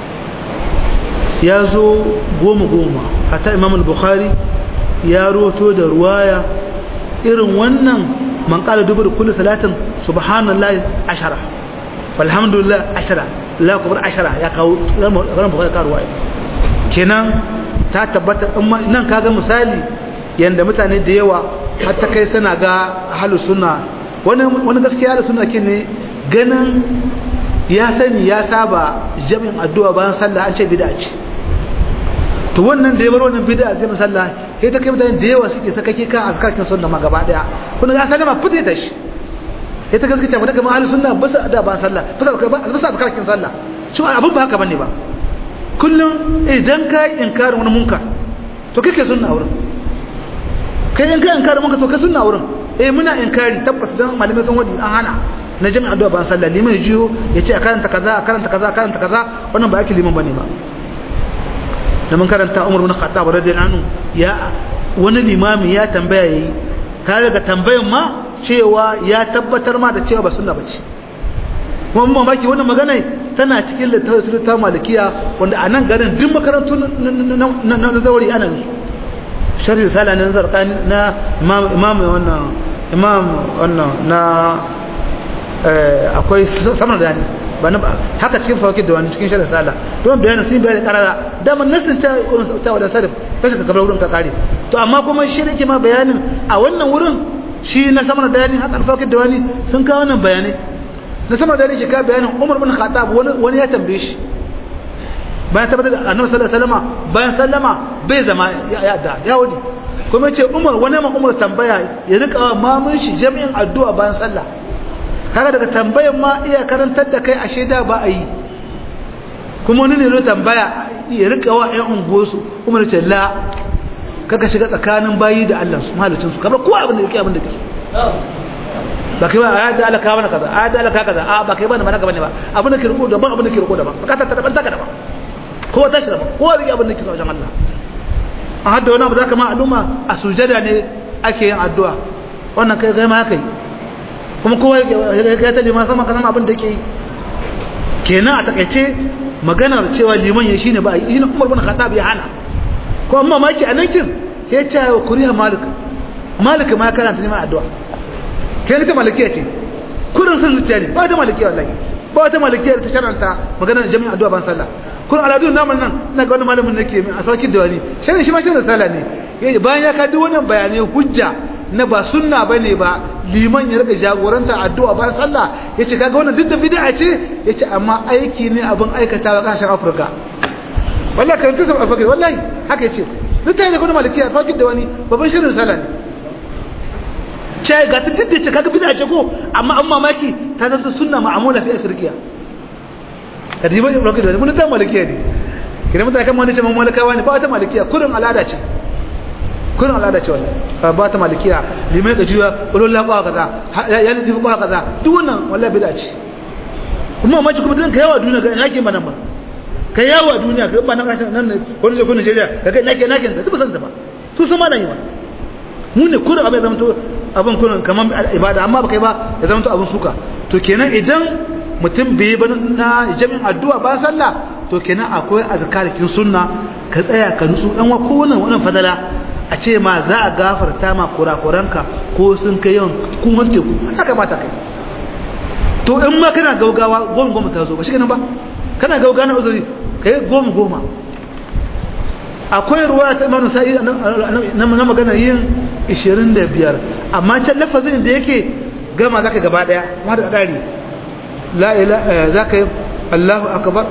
ya zo goma goma hatta imam al-bukhari ya roto da ruwaya irin wannan man qala dubur kullu salatin subhanallahi ashara walhamdulillah ashara la akbar ashara ya kawo ran bukhari ka ruwaya kenan ta tabbata nan kaga misali yanda mutane da yawa har ta kai suna ga halu suna wani wani gaskiya da suna ne ganin ya sani ya saba jami'in addu'a bayan sallah an ce bid'a ce to wannan da ya bar wannan bid'a zai sallah sai ta kai mutane da yawa suke sakake kan azkarkin sunna ma gaba daya kun ga sallama fite ta shi sai ta gaskata mu daga mahallin sunna ba sa da ba sallah ba sa ba sa azkarkin sallah shi abun ba haka bane ba kullum idan kai inkarin wani munkar to kake sunna wurin kai in kai inkarin munkar to kai sunna wurin eh muna inkari tabbas dan malamai sun wadi an hana na jami'an addu'a ban sallah liman jiyo ya ce a karanta kaza a karanta kaza a karanta kaza wannan ba yake liman bane ba da mun karanta Umar bin Khattab radiyallahu anhu ya wani limami ya tambaya yayi ka daga tambayan ma cewa ya tabbatar ma da cewa ba sunna bace kuma mun mamaki wannan magana tana cikin littafin ta malikiya wanda a nan garin duk makarantu na zawari ana yi sharhi risala na zarqani na imam wannan imam wannan na akwai samar da yani ba na haka cikin fawakid da wani cikin sharhi risala don bayanin sun bayani karara dama nasin ta ta wadda sarif kashi ka kabar wurin ka kare to amma kuma shi da ke ma bayanin a wannan wurin shi na samar da yani haka fawakid da wani sun kawo wannan bayanai na sama da shi ka bayanin Umar bin Khattab wani ya tambaye shi bayan tabbatar da Annabi sallallahu alaihi wasallam bayan sallama bai zama ya da ya wadi kuma ce umar wani ma umar tambaya ya rika wa mamun shi jami'in addu'a bayan sallah kaga daga tambayan ma iya karantar da kai a shaida ba a yi kuma wani ne zo tambaya ya rika wa ƴan unguwarsu umar ce la kaka shiga tsakanin bayi da Allah su mahalicin su kamar kowa abin da yake abin da yake ba kai ba a da Allah ka mana kaza a da Allah ka kaza a ba kai ba na mana bane ba abin da ke riko daban abin da ke riko daban bukata ta daban taka daban kowa ta shi daban kowa zai abin da ke wajen Allah a hadda wani abu za ka ma al'umma a sujada ne ake yin addu'a wannan kai kai ma haka yi kuma kowa ya ta liman sama kasan abin da ke yi kenan a takaice maganar cewa liman ya shine ba yi umar bin khattab ya hana ko amma maki a nan kin ya ce wa kuriya malik malik ma ya karanta neman addu'a kai ne ta malikiya ce kurin sun zuciya ne ba ta malikiya wallahi ba ta malikiya ta sharanta maganar jami'in addu'a ban sallah kun aladun naman nan ina ga wani malamin nake mai a sarkin dawani shirin shi ma shirin sala ne bayan ya kadi wannan bayanai hujja na ba sunna bane ba liman ya rika jagoranta addu'a bayan sallah yace kaga wannan duk da bid'a ce yace amma aiki ne abin aikatawa kasashen Afirka wallahi kan tsaya alfakir wallahi haka yace duk tayi da kuma malikiya sarkin dawani babban shirin sala ne ce ga ta duk ce kaga bid'a ce ko amma an mamaki ta zanta sunna ma'amula fi afirkiya kadiba ibn da mun ta malikiya ne kidan mutane kan wani ce mun malikawa ne ba ta malikiya kurin al'ada ce kurin al'ada ce wallahi ba ta malikiya limai da jiwa ulul la qawa kaza ya ne tafi qawa kaza duk wannan wallahi bid'a ce kuma ma ci kuma dan kai yawa duniya ga nake ba nan ba kai yawa duniya ga ba nan kashin nan ne wani je kuna Nigeria ga kai nake nake da duk san ta ba su sun ma nan yi wa mu ne kurin abin zama to abin kurin kaman ibada amma ba kai ba ya zama to abin suka to kenan idan mutum bai ba na jami'in addu'a ba sallah to kenan akwai azkarikin sunna ka tsaya ka nutsu dan wa kowanne wannan fadala a ce ma za a gafarta ma kurakuranka ko sun kai yawan kun wanke ku haka mata kai to in ma kana gaugawa goma goma ta zo ba shi kenan ba kana gaugawa na uzuri kai goma goma akwai ruwa ta imanu sa'i na magana yin 25 amma can lafazin da yake gama zaka gaba daya ma da dari la ilaha zaka yi Allahu akbar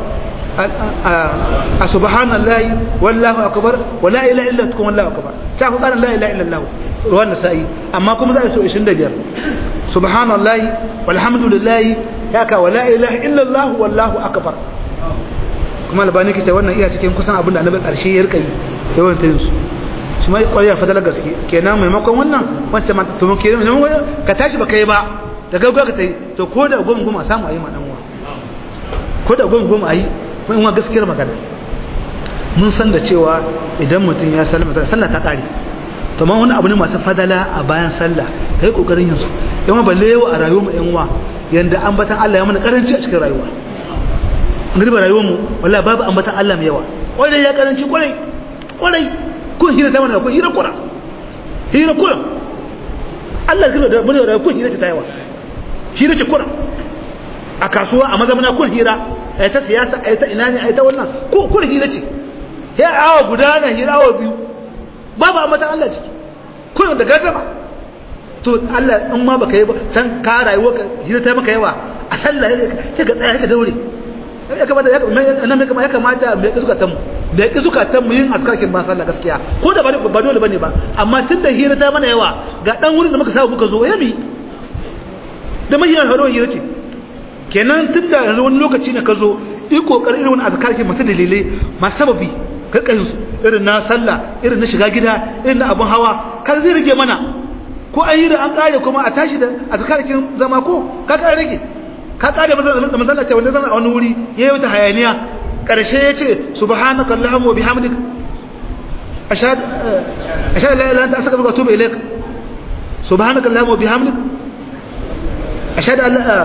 a subhanallahi wallahu akbar wa la ilaha illa tukun wallahu akbar ta ku kana la ilaha illa Allah ruwan nasa'i amma kuma za a so 25 subhanallahi walhamdulillahi haka wa la ilaha illa Allah wallahu akbar kuma albani kace wannan iya cikin kusan abin da annabi karshe ya rika yi yawan tayin su shi mai ƙwarya fadalar gaske kenan maimakon wannan wancan ma to ke ka tashi ba kai ba da gaggawa ka tayi to ko da goma goma samu ayi ma dan uwa ko da goma goma ayi mun wa gaskiyar magana mun san da cewa idan mutum ya sallama ta sallah ta kare to ma wani abu ne masu fadala a bayan sallah kai kokarin yin su yawan balle yawa a rayuwar mu yan uwa yanda ambatan Allah ya mana karanci a cikin rayuwa ngriba rayuwar mu wallahi babu ambatan Allah mai yawa kwarai ya karanci kwarai kwarai kun hira ta mana kun hira kura hira kura Allah ya da mun da kun hira ta yawa hira ce kura a kasuwa a mazamuna kun hira ai ta siyasa ai ta ina ne ai ta wannan ko kun hira ce ya awa guda na hira awa biyu babu ambatan Allah ciki kun da gardama to Allah in ma baka yi ba can ka rayuwa ka hira ta maka yawa a sallah sai ka tsaya ka daure ya kamata ya kamata ya kamata mai ƙi zukatan mu da ya ƙi zukatan mu yin askarkin ba sallah gaskiya ko da ba dole bane ba amma tun da hira ta mana yawa ga dan wurin da muka samu muka zo ya mi da mahiyar haro hira ce kenan tun da yanzu wani lokaci ne ka zo yi kokarin irin wani askarkin masu dalilai masu sababi karkashin su irin na sallah irin na shiga gida irin na abun hawa kan zai rage mana ko an yi da an kare kuma a tashi da askarkin zama ko ka kare rage ka kare da manzala ce wanda zan a wani wuri ya yi wata hayaniya ƙarshe ya ce subhanaka allahumma wa bihamdik ashhadu ashhadu la ilaha illa anta astaghfiruka wa atubu ilaik subhanaka allahumma wa bihamdik ashhadu an la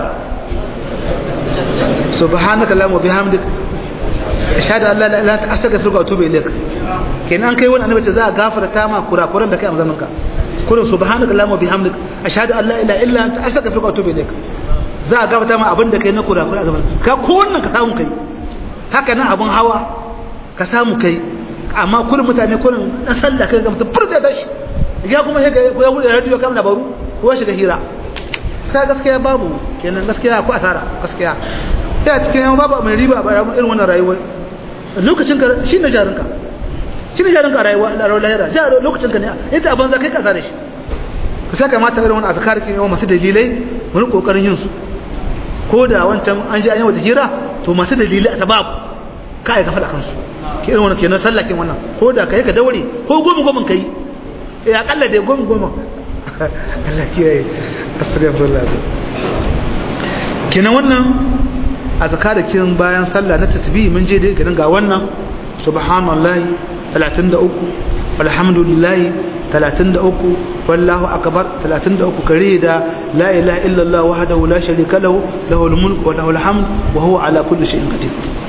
subhanaka allahumma wa bihamdik ashhadu an la ilaha illa anta astaghfiruka wa atubu ilaik kenan kai wannan annabi ce za a gafarta ma kurakuran da kai a zaman ka kullum subhanaka allahumma wa bihamdik ashhadu an la ilaha illa anta astaghfiruka wa atubu ilaik za a gabata ma abin da kai na kurakura a gaban ka ko wannan ka samu kai haka nan abin hawa ka samu kai amma kullum mutane kullum na sallah kai ga mutum furta da shi ya kuma ya ya bude radio kam labaru ko shiga hira ka gaskiya babu kenan gaskiya ko asara gaskiya sai a cikin babu mai riba ba irin wannan rayuwa lokacin ka shi ne jarinka shi ne jarin ka rayuwa da rawar lahira ja lokacin ka ne ita abin za kai kasa da shi ka sa kamata irin wani azkar ke yawan masu dalilai wani kokarin yin su ko da wancan an ji an yi wata hira to masu dalilai a sababu ka aika faɗa kansu ke irin wani kenan sallakin wannan ko da ka yi ka daure ko goma goma ka yi ya akalla dai goma goma Allah kiyaye astagfirullah kenan wannan azkarakin bayan sallah na tasbih mun je dai ga wannan subhanallahi 33 walhamdulillahi 33 wallahu akbar 33 kare da la ilaha illallah wahdahu la sharika lahu lahul mulku wa lahul hamd wa huwa ala kulli shay'in qadir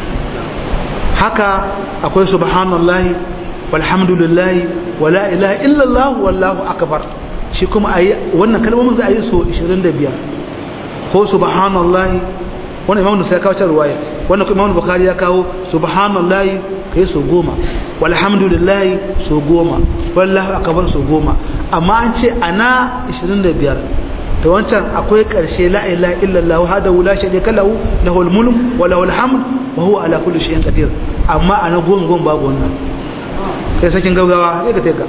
haka akwai subhanallahi walhamdulillahi wa la ilaha illallah wallahu akbar shi kuma ayi wannan kalmomin za a yi so 25 ko subhanallahi wannan imamu sai ya kawo can ruwaya wannan kuma imamu bukhari ya kawo subhanallahi kai so goma walhamdulillahi so goma wallahu akbar so goma amma an ce ana 25 to wancan akwai karshe la ilaha illallah wahdahu la sharika lahu lahul mulk wa lahul hamd wa huwa ala kulli shay'in qadir amma ana goma goma babu wannan kai sakin gaugawa kai ka teka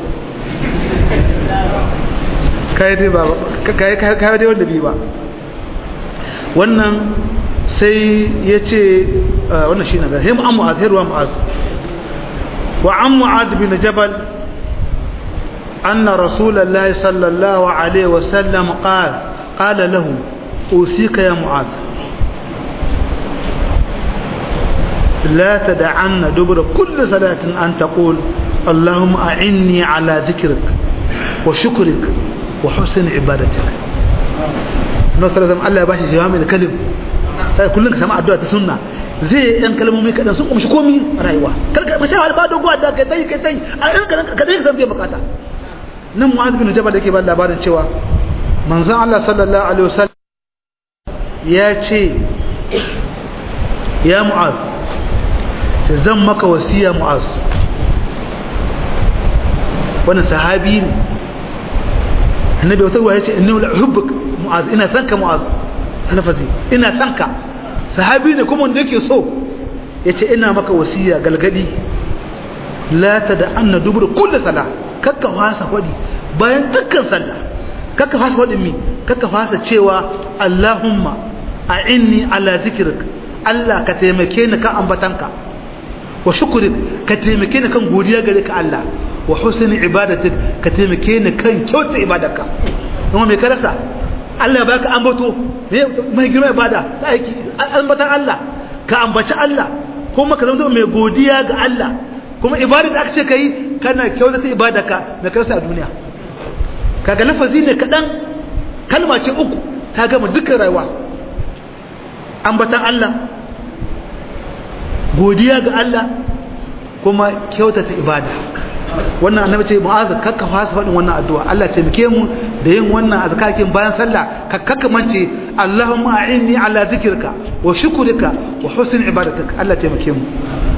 kai dai ba kai kai dai wanda bi ba wannan sai ya ce wannan shi na gahim an mu'az hirwa mu'az wa an mu'az bin jabal anna rasulullahi sallallahu alaihi wasallam qala qala lahu usika ya mu'az لا تدعن دبر كل صلاة أن تقول اللهم أعني على ذكرك وشكرك وحسن عبادتك نصر الله يباشي جوامع الكلم sai kullun ka samu addu'a ta sunna zai yan kalmomi kadan sun kumshi komi rayuwa karka ba sha ba dogo da kai tai kai tai a ran ka ka dai san biyan bukata nan mu'adh bin jabal yake ba labarin cewa manzon Allah sallallahu alaihi wasallam ya ce ya mu'adh ce zan maka wasiya mu'adh wannan sahabi ne annabi wata ruwa ya ce inni la uhibbuk mu'adh ina san ka mu'adh lafazi ina son ka sahabi ne kuma wanda yake so ya ce ina maka wasiya galgadi la ta da an na dubur kulle sala kakka fasa hudi bayan dukkan sallah kakka fasa hudin mi kakka fasa cewa allahumma a inni ala zikirik allah ka taimake ni kan ambatanka wa shukurik ka taimake ni kan godiya gare ka allah wa husni ibadatik ka taimake ni kan kyauta ibadarka kuma me ka rasa Allah ba ka ambato mai girma ibada ta aiki ambatan Allah ka ambaci Allah kuma ka zama mai godiya ga Allah kuma ibada da aka ce kai kana kyautata ibadarka mai karsa a duniya kaga lafazi ne kaɗan kalma ce uku ta gama dukkan rayuwa ambatan Allah godiya ga Allah kuma kyautata ibada wannan annabi ce mu'az kakka fasa faɗin wannan addu'a Allah taimake mu da yin wannan azkakin bayan sallah ka kakka mance Allahumma a'inni ala zikrika wa shukrika wa husn ibadatik Allah taimake mu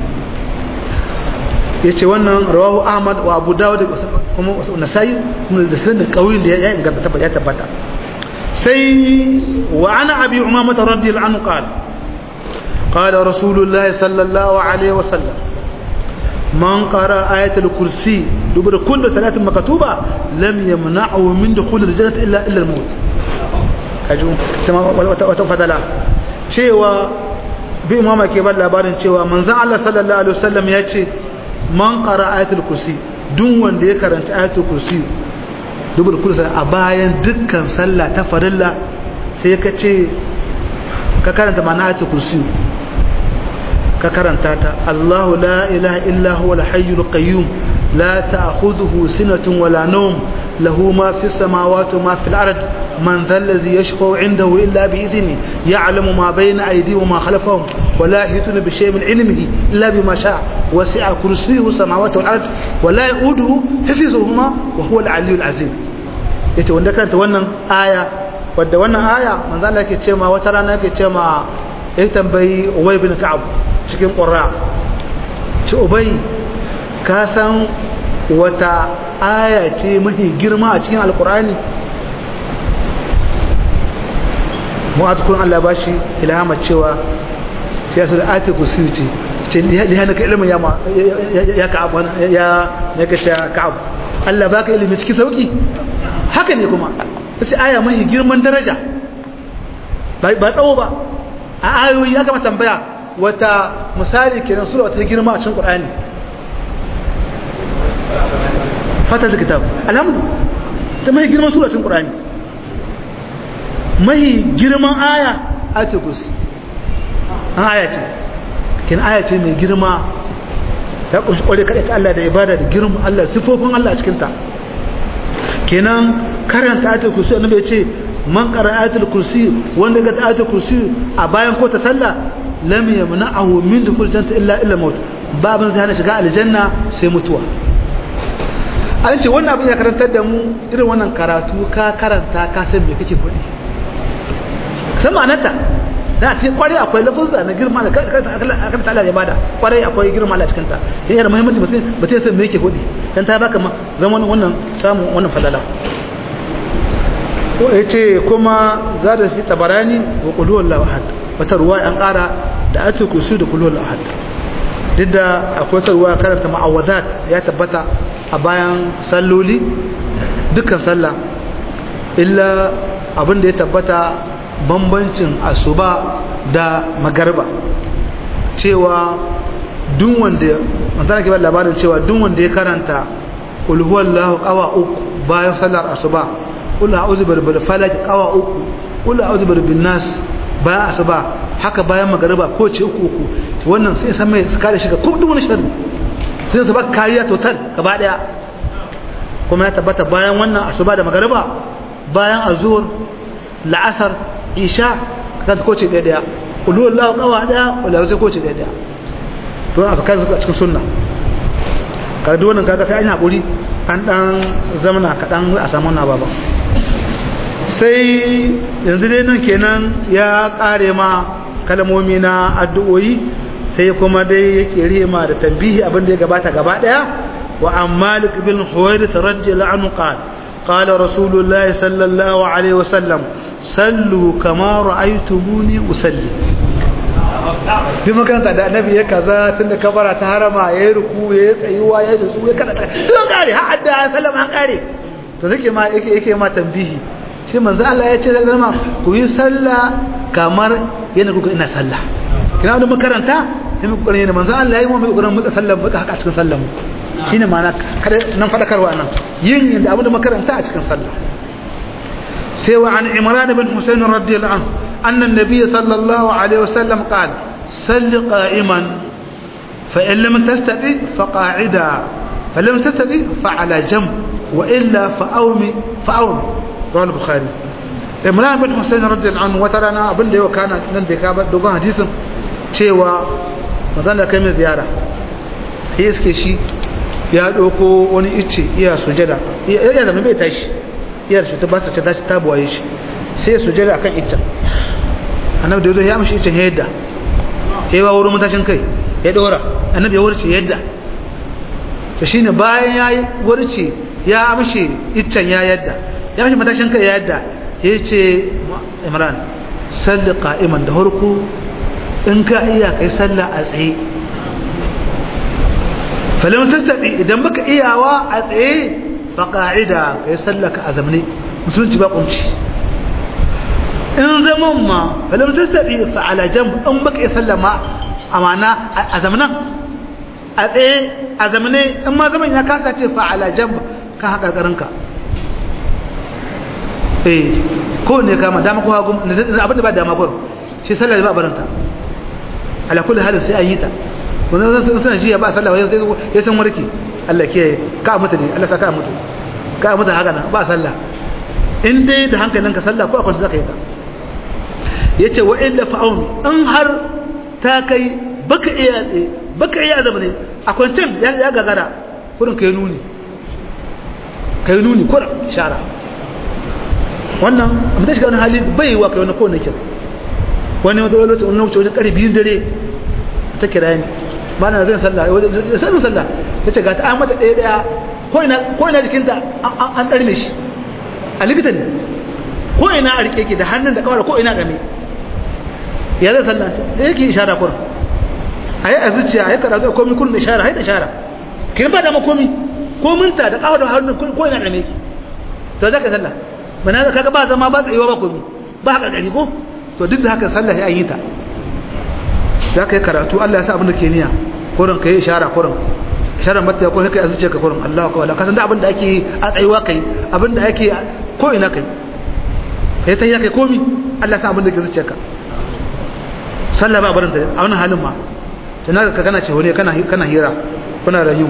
yace wannan rawahu Ahmad wa Abu Dawud kuma Nasa'i kuma da sanin kawin da ya inganta tabbata ya tabbata sai wa ana abi umama radiyallahu anhu qala قال رسول الله صلى الله عليه وسلم من قرأ آية الكرسي دبر كل صلاة مكتوبة لم يمنعه من دخول الجنة إلا إلا الموت كجو وتفضل cewa bi imama ke ba labarin cewa manzon Allah sallallahu alaihi wasallam ya ce man qara ayatul kursi duk wanda ya karanta ayatul kursi dubul kursi a bayan dukkan sallah ta farilla sai ka ce ka karanta ma'ana ayatul kursi ka karanta ta Allahu la ilaha illa huwa al-hayyul qayyum la ta'khudhuhu sinatun wala nawm lahu ma fis samawati wa ma fil ard man dhal ladhi yashfa'u 'indahu illa bi idhni ya'lamu ma bayna aydihim wa ma khalfahum wa la yahituna bi shay'in min 'ilmihi illa bima sha'a wasi'a kursiyyuhu samawati wal ard wa la ya'uduhu hifzuhuma wa huwa al-'aliyyul 'azim yace wanda karanta wannan aya wadda wannan aya manzo Allah yake cewa wata rana yake cewa ya tambayi Ubay bin Ka'ab cikin ƙura ci Ubay ka san wata aya ce mafi girma a cikin alkur'ani mu'az kun Allah ba shi ilhama cewa sai su da ati kursi ce ce lihana ka ilimin ya ka'ab ya ya kace ka'ab Allah baka ilimi cikin sauki haka ne kuma sai aya mai girman daraja ba tsawo ba a ayoyi ya kama tambaya wata misali kenan sura wata girma a cikin Qur'ani fatar kitab alhamdu ta mai girman sura cikin Qur'ani mai girman aya ayatul kursi an aya ce kin aya ce mai girma ta kunshi kware kada ta Allah da ibada da girma Allah sifofin Allah a cikin ta kenan karanta ayatul kursi annabi ya ce man qara ayatul kursi wanda ga ayatul kursi a bayan ko ta sallah lam yamna'ahu min dukhul jannati illa illa maut babin zai hana shiga aljanna sai mutuwa an ce wannan abin ya karantar da mu irin wannan karatu ka karanta ka san me kake faɗi san ma'anarta da a ce kwarai akwai lafuzza na girma da kan ta Allah ya bada kwarai akwai girma a cikin ta yana da muhimmanci mutum ba ta san me yake faɗi dan ta baka zaman wannan samun wannan falala ya ce kuma za da fi tabarani wa ƙuluwar lahad wata ruwa an ƙara da ake kusu da ƙuluwar lahad duk da akwai wata ruwa karanta ma'awazat ya tabbata a bayan salloli dukkan sallah illa abin da ya tabbata bambancin asuba da magarba cewa duk wanda manzana ke labarin cewa duk wanda ya karanta ƙulhuwar lahu ƙawa uku bayan sallar asuba kula a'udhu birabbil falaq qawa uku kula a'udhu birabbin nas bayan asuba haka bayan magariba ko ce uku uku wannan sai san mai kare shi ga duk wani sharri sai su baka kariya total gaba daya kuma ya tabbata bayan wannan asuba da magariba bayan azur la'asar isha kan ko ce daya daya kulu wallahu qawa daya wala sai ko ce daya daya to aka kai a cikin sunna kaga duk wannan kaga sai an hakuri an dan zamana kadan a samu na baba sai yanzu dai nan kenan ya kare ma kalmomi na addu'o'i sai kuma dai yake rima da tambihi abin da ya gabata gaba daya wa an malik bin huwairith radiyallahu anhu qala qala rasulullahi sallallahu alaihi wasallam sallu kama ra'aytumuni usalli duk makaranta da annabi ya kaza tunda kabara ta harama ya yi ruku ya yi tsayuwa ya yi su ya kada duk kare har adda sallama an kare to zake ma yake yake ma tambihi shi manzo Allah ya ce da zama ku yi sallah kamar yana kuka ina sallah kina da makaranta sai mu kokarin yana manzo Allah ya yi mu mai kokarin muka sallah muka haka a cikin sallah mu shine ma'ana kada nan fadakarwa nan yin inda abu da makaranta a cikin sallah sai wa an Imran bin Husayn radiyallahu anhu anna an-nabiy sallallahu alaihi wasallam qala salli qa'iman fa in lam tastati fa qa'ida fa lam tastati fa ala jamb wa illa fa awmi fa awmi rawal bukhari imran bin husayn radiyallahu anhu wata rana abin da yau kana nan bai ka ba dogon hadisin cewa manzon da kai mai ziyara sai iske shi ya doko wani icce iya sujada iya zama bai tashi iya su ta ba ta tashi ta buwaye shi sai sujada akan iccen annabi da yazo ya amshi iccen ya yadda ya ba wurin mutashin kai ya dora annabi ya wurce yadda to shine bayan ya wurce ya amshi iccen ya yadda ya mashi matashin kai ya yadda ya ce imran salli qa'iman da harku in ka iya kai sallah a tsaye falam tastabi idan baka iyawa a tsaye fa qa'ida kai sallah ka azamne musulunci ba kunci in zaman ma falam tastabi fa ala jamb in baka iya sallah ma amana azamnan a tsaye azamne in ma zaman ya kasa ce fa ala jamb kan hakarkarinka eh ko ne kama dama ko hagu abin da ba dama ko shi sallah ba baranta ala kulli halin sai an yi ta wannan zan san jiya ba sallah sai ya san warki Allah ke ka mutu ne Allah saka mutu ka mutu haka nan ba sallah in dai da hankalinka sallah ko akwai zaka yi ta yace wa illa fa'un in har ta kai baka iya tsaye baka iya zama ne akwai can ya gagara kurin kai nuni kai nuni kurin ishara wannan amma ta shiga wani hali bai wa kai wani kowane kira wani wata wani wani wuce wajen ƙarfi biyun dare ta kira ni ba na zai sallah sanin sallah ta ce ga ta amata ɗaya ɗaya ko ina jikinta an ɗarme shi a likita ne ko ina a rike ki da hannun da kawai ko ina game ya zai sallah ta yake ishara kurin ayi a zuciya ayi karatu komai kun da shara ayi da shara kin ba da makomi ko minta da kawo da hannun ko ina da meki to zaka sallah bana da kaga ba zama ba tsayuwa ba komi ba haka gari ko to duk da haka sallah sai an yi ta zaka yi karatu Allah ya sa abin da ke niyya kurin kai ishara kurin isharar mata ko kai azuce ka kurin Allah akbar ka san da abin da ake a tsayuwa kai abin da ake ko ina kai kai ta yi kai komi Allah ya sa abin da ke zuciyarka sallah ba barin ta a wannan halin ma tana ka kana ce wani kana kana hira kuna rayu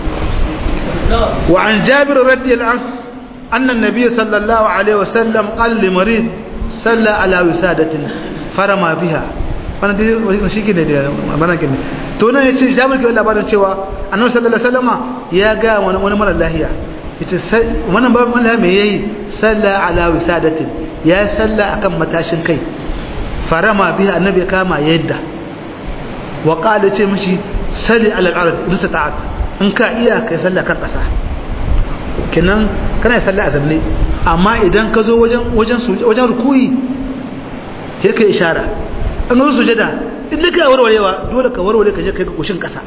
wa an jabir radiyallahu anhu anna an-nabiy sallallahu alaihi wasallam qala li marid salla ala wisadatin farama biha wannan dai shi ne da mana gine to nan yace jabir ke labarin cewa annabi sallallahu alaihi wasallama ya ga wani wani mara lahiya yace wannan ba mala me yayi salla ala wisadatin ya salla akan matashin kai farama biha annabi kama yadda wa qala ce mishi salli ala al-ard bisa ta'at in ka iya kai salla kan kasa kenan kana salla a zamne amma idan ka zo wajen wajen wajen rukuyi sai kai ishara an zo sujada in ka warwarewa dole ka warware ka je kai goshin kasa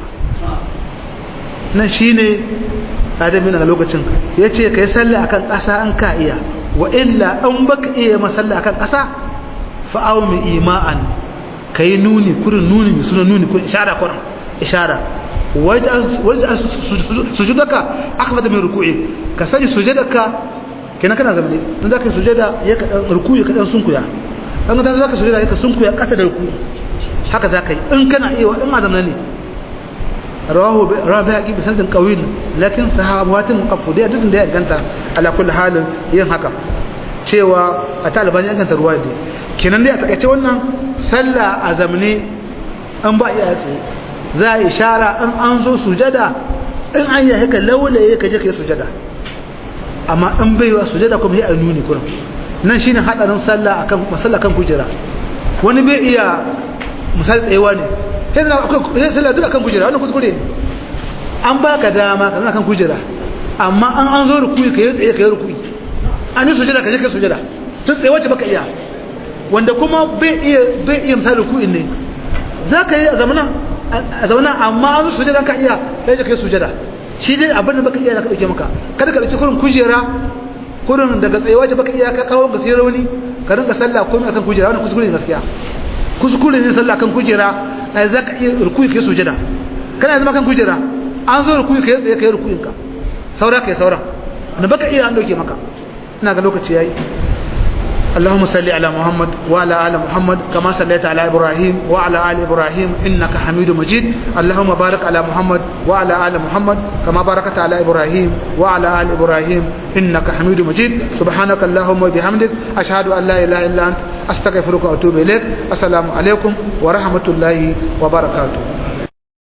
nan shine adamin a lokacin yace kai salla akan kasa an ka iya wa illa an baka iya masalla akan kasa fa'awu mai ima'an ka yi nuni kurin nuni mai suna nuni kun ishara kurin ishara wajen sujudaka aka fata mai ruku'i ka sani sujudaka kenan kana zamane don za ka yi sujada ya ka ruku'i ka ɗan sunkuya ɗan ta za ka sujada ya ka sunkuya ƙasa da ruku'i haka za ka yi in kana iya wa in ma zamane ne rawahu rabi haƙi bi sanadin ƙawil lakin sahabatin muqaffudiyya duk da ya ganta ala kulli halin yin haka cewa a taliban ya ganta ruwa da kenan dai a takaice wannan sallah a zamne an ba iya tsaye za a ishara an an zo sujada in an yi haka laulaye ka je ka yi sujada amma in bai wa sujada kuma ya nuni kuma nan shine hadarin sallah akan masalla kan kujera wani bai iya misali tsayewa ne sai na akwai sallah duka kan kujera wannan kuskure ne an baka dama ka zama kan kujera amma an an zo rukuyi ka yi tsaye ka yi rukuyi an yi sujada ka je ka sujada tun tsaye wacce baka iya wanda kuma bai iya bai iya misali rukuyin ne za ka yi a zamana a zamana amma an zo sujada ka iya sai ka yi sujada shi dai abin da baka iya ka dauke maka kada ka dauki kurin kujera kurin daga tsaye wacce baka iya ka kawo ga sai rauni ka rinka sallah komai akan kujera wannan kuskure ne gaskiya kuskure ne sallah kan kujera ai za ka iya rukuyi ka yi sujada kana zama kan kujera an zo rukuyi ka yi tsaye ka yi rukuyin ka saura ka yi sauran da baka iya an dauke maka ina ga lokaci yayi اللهم صل على محمد وعلى ال محمد كما صليت على ابراهيم وعلى ال ابراهيم انك حميد مجيد اللهم بارك على محمد وعلى ال محمد كما باركت على ابراهيم وعلى ال ابراهيم انك حميد مجيد سبحانك اللهم وبحمدك اشهد ان لا اله الا انت استغفرك واتوب اليك السلام عليكم ورحمه الله وبركاته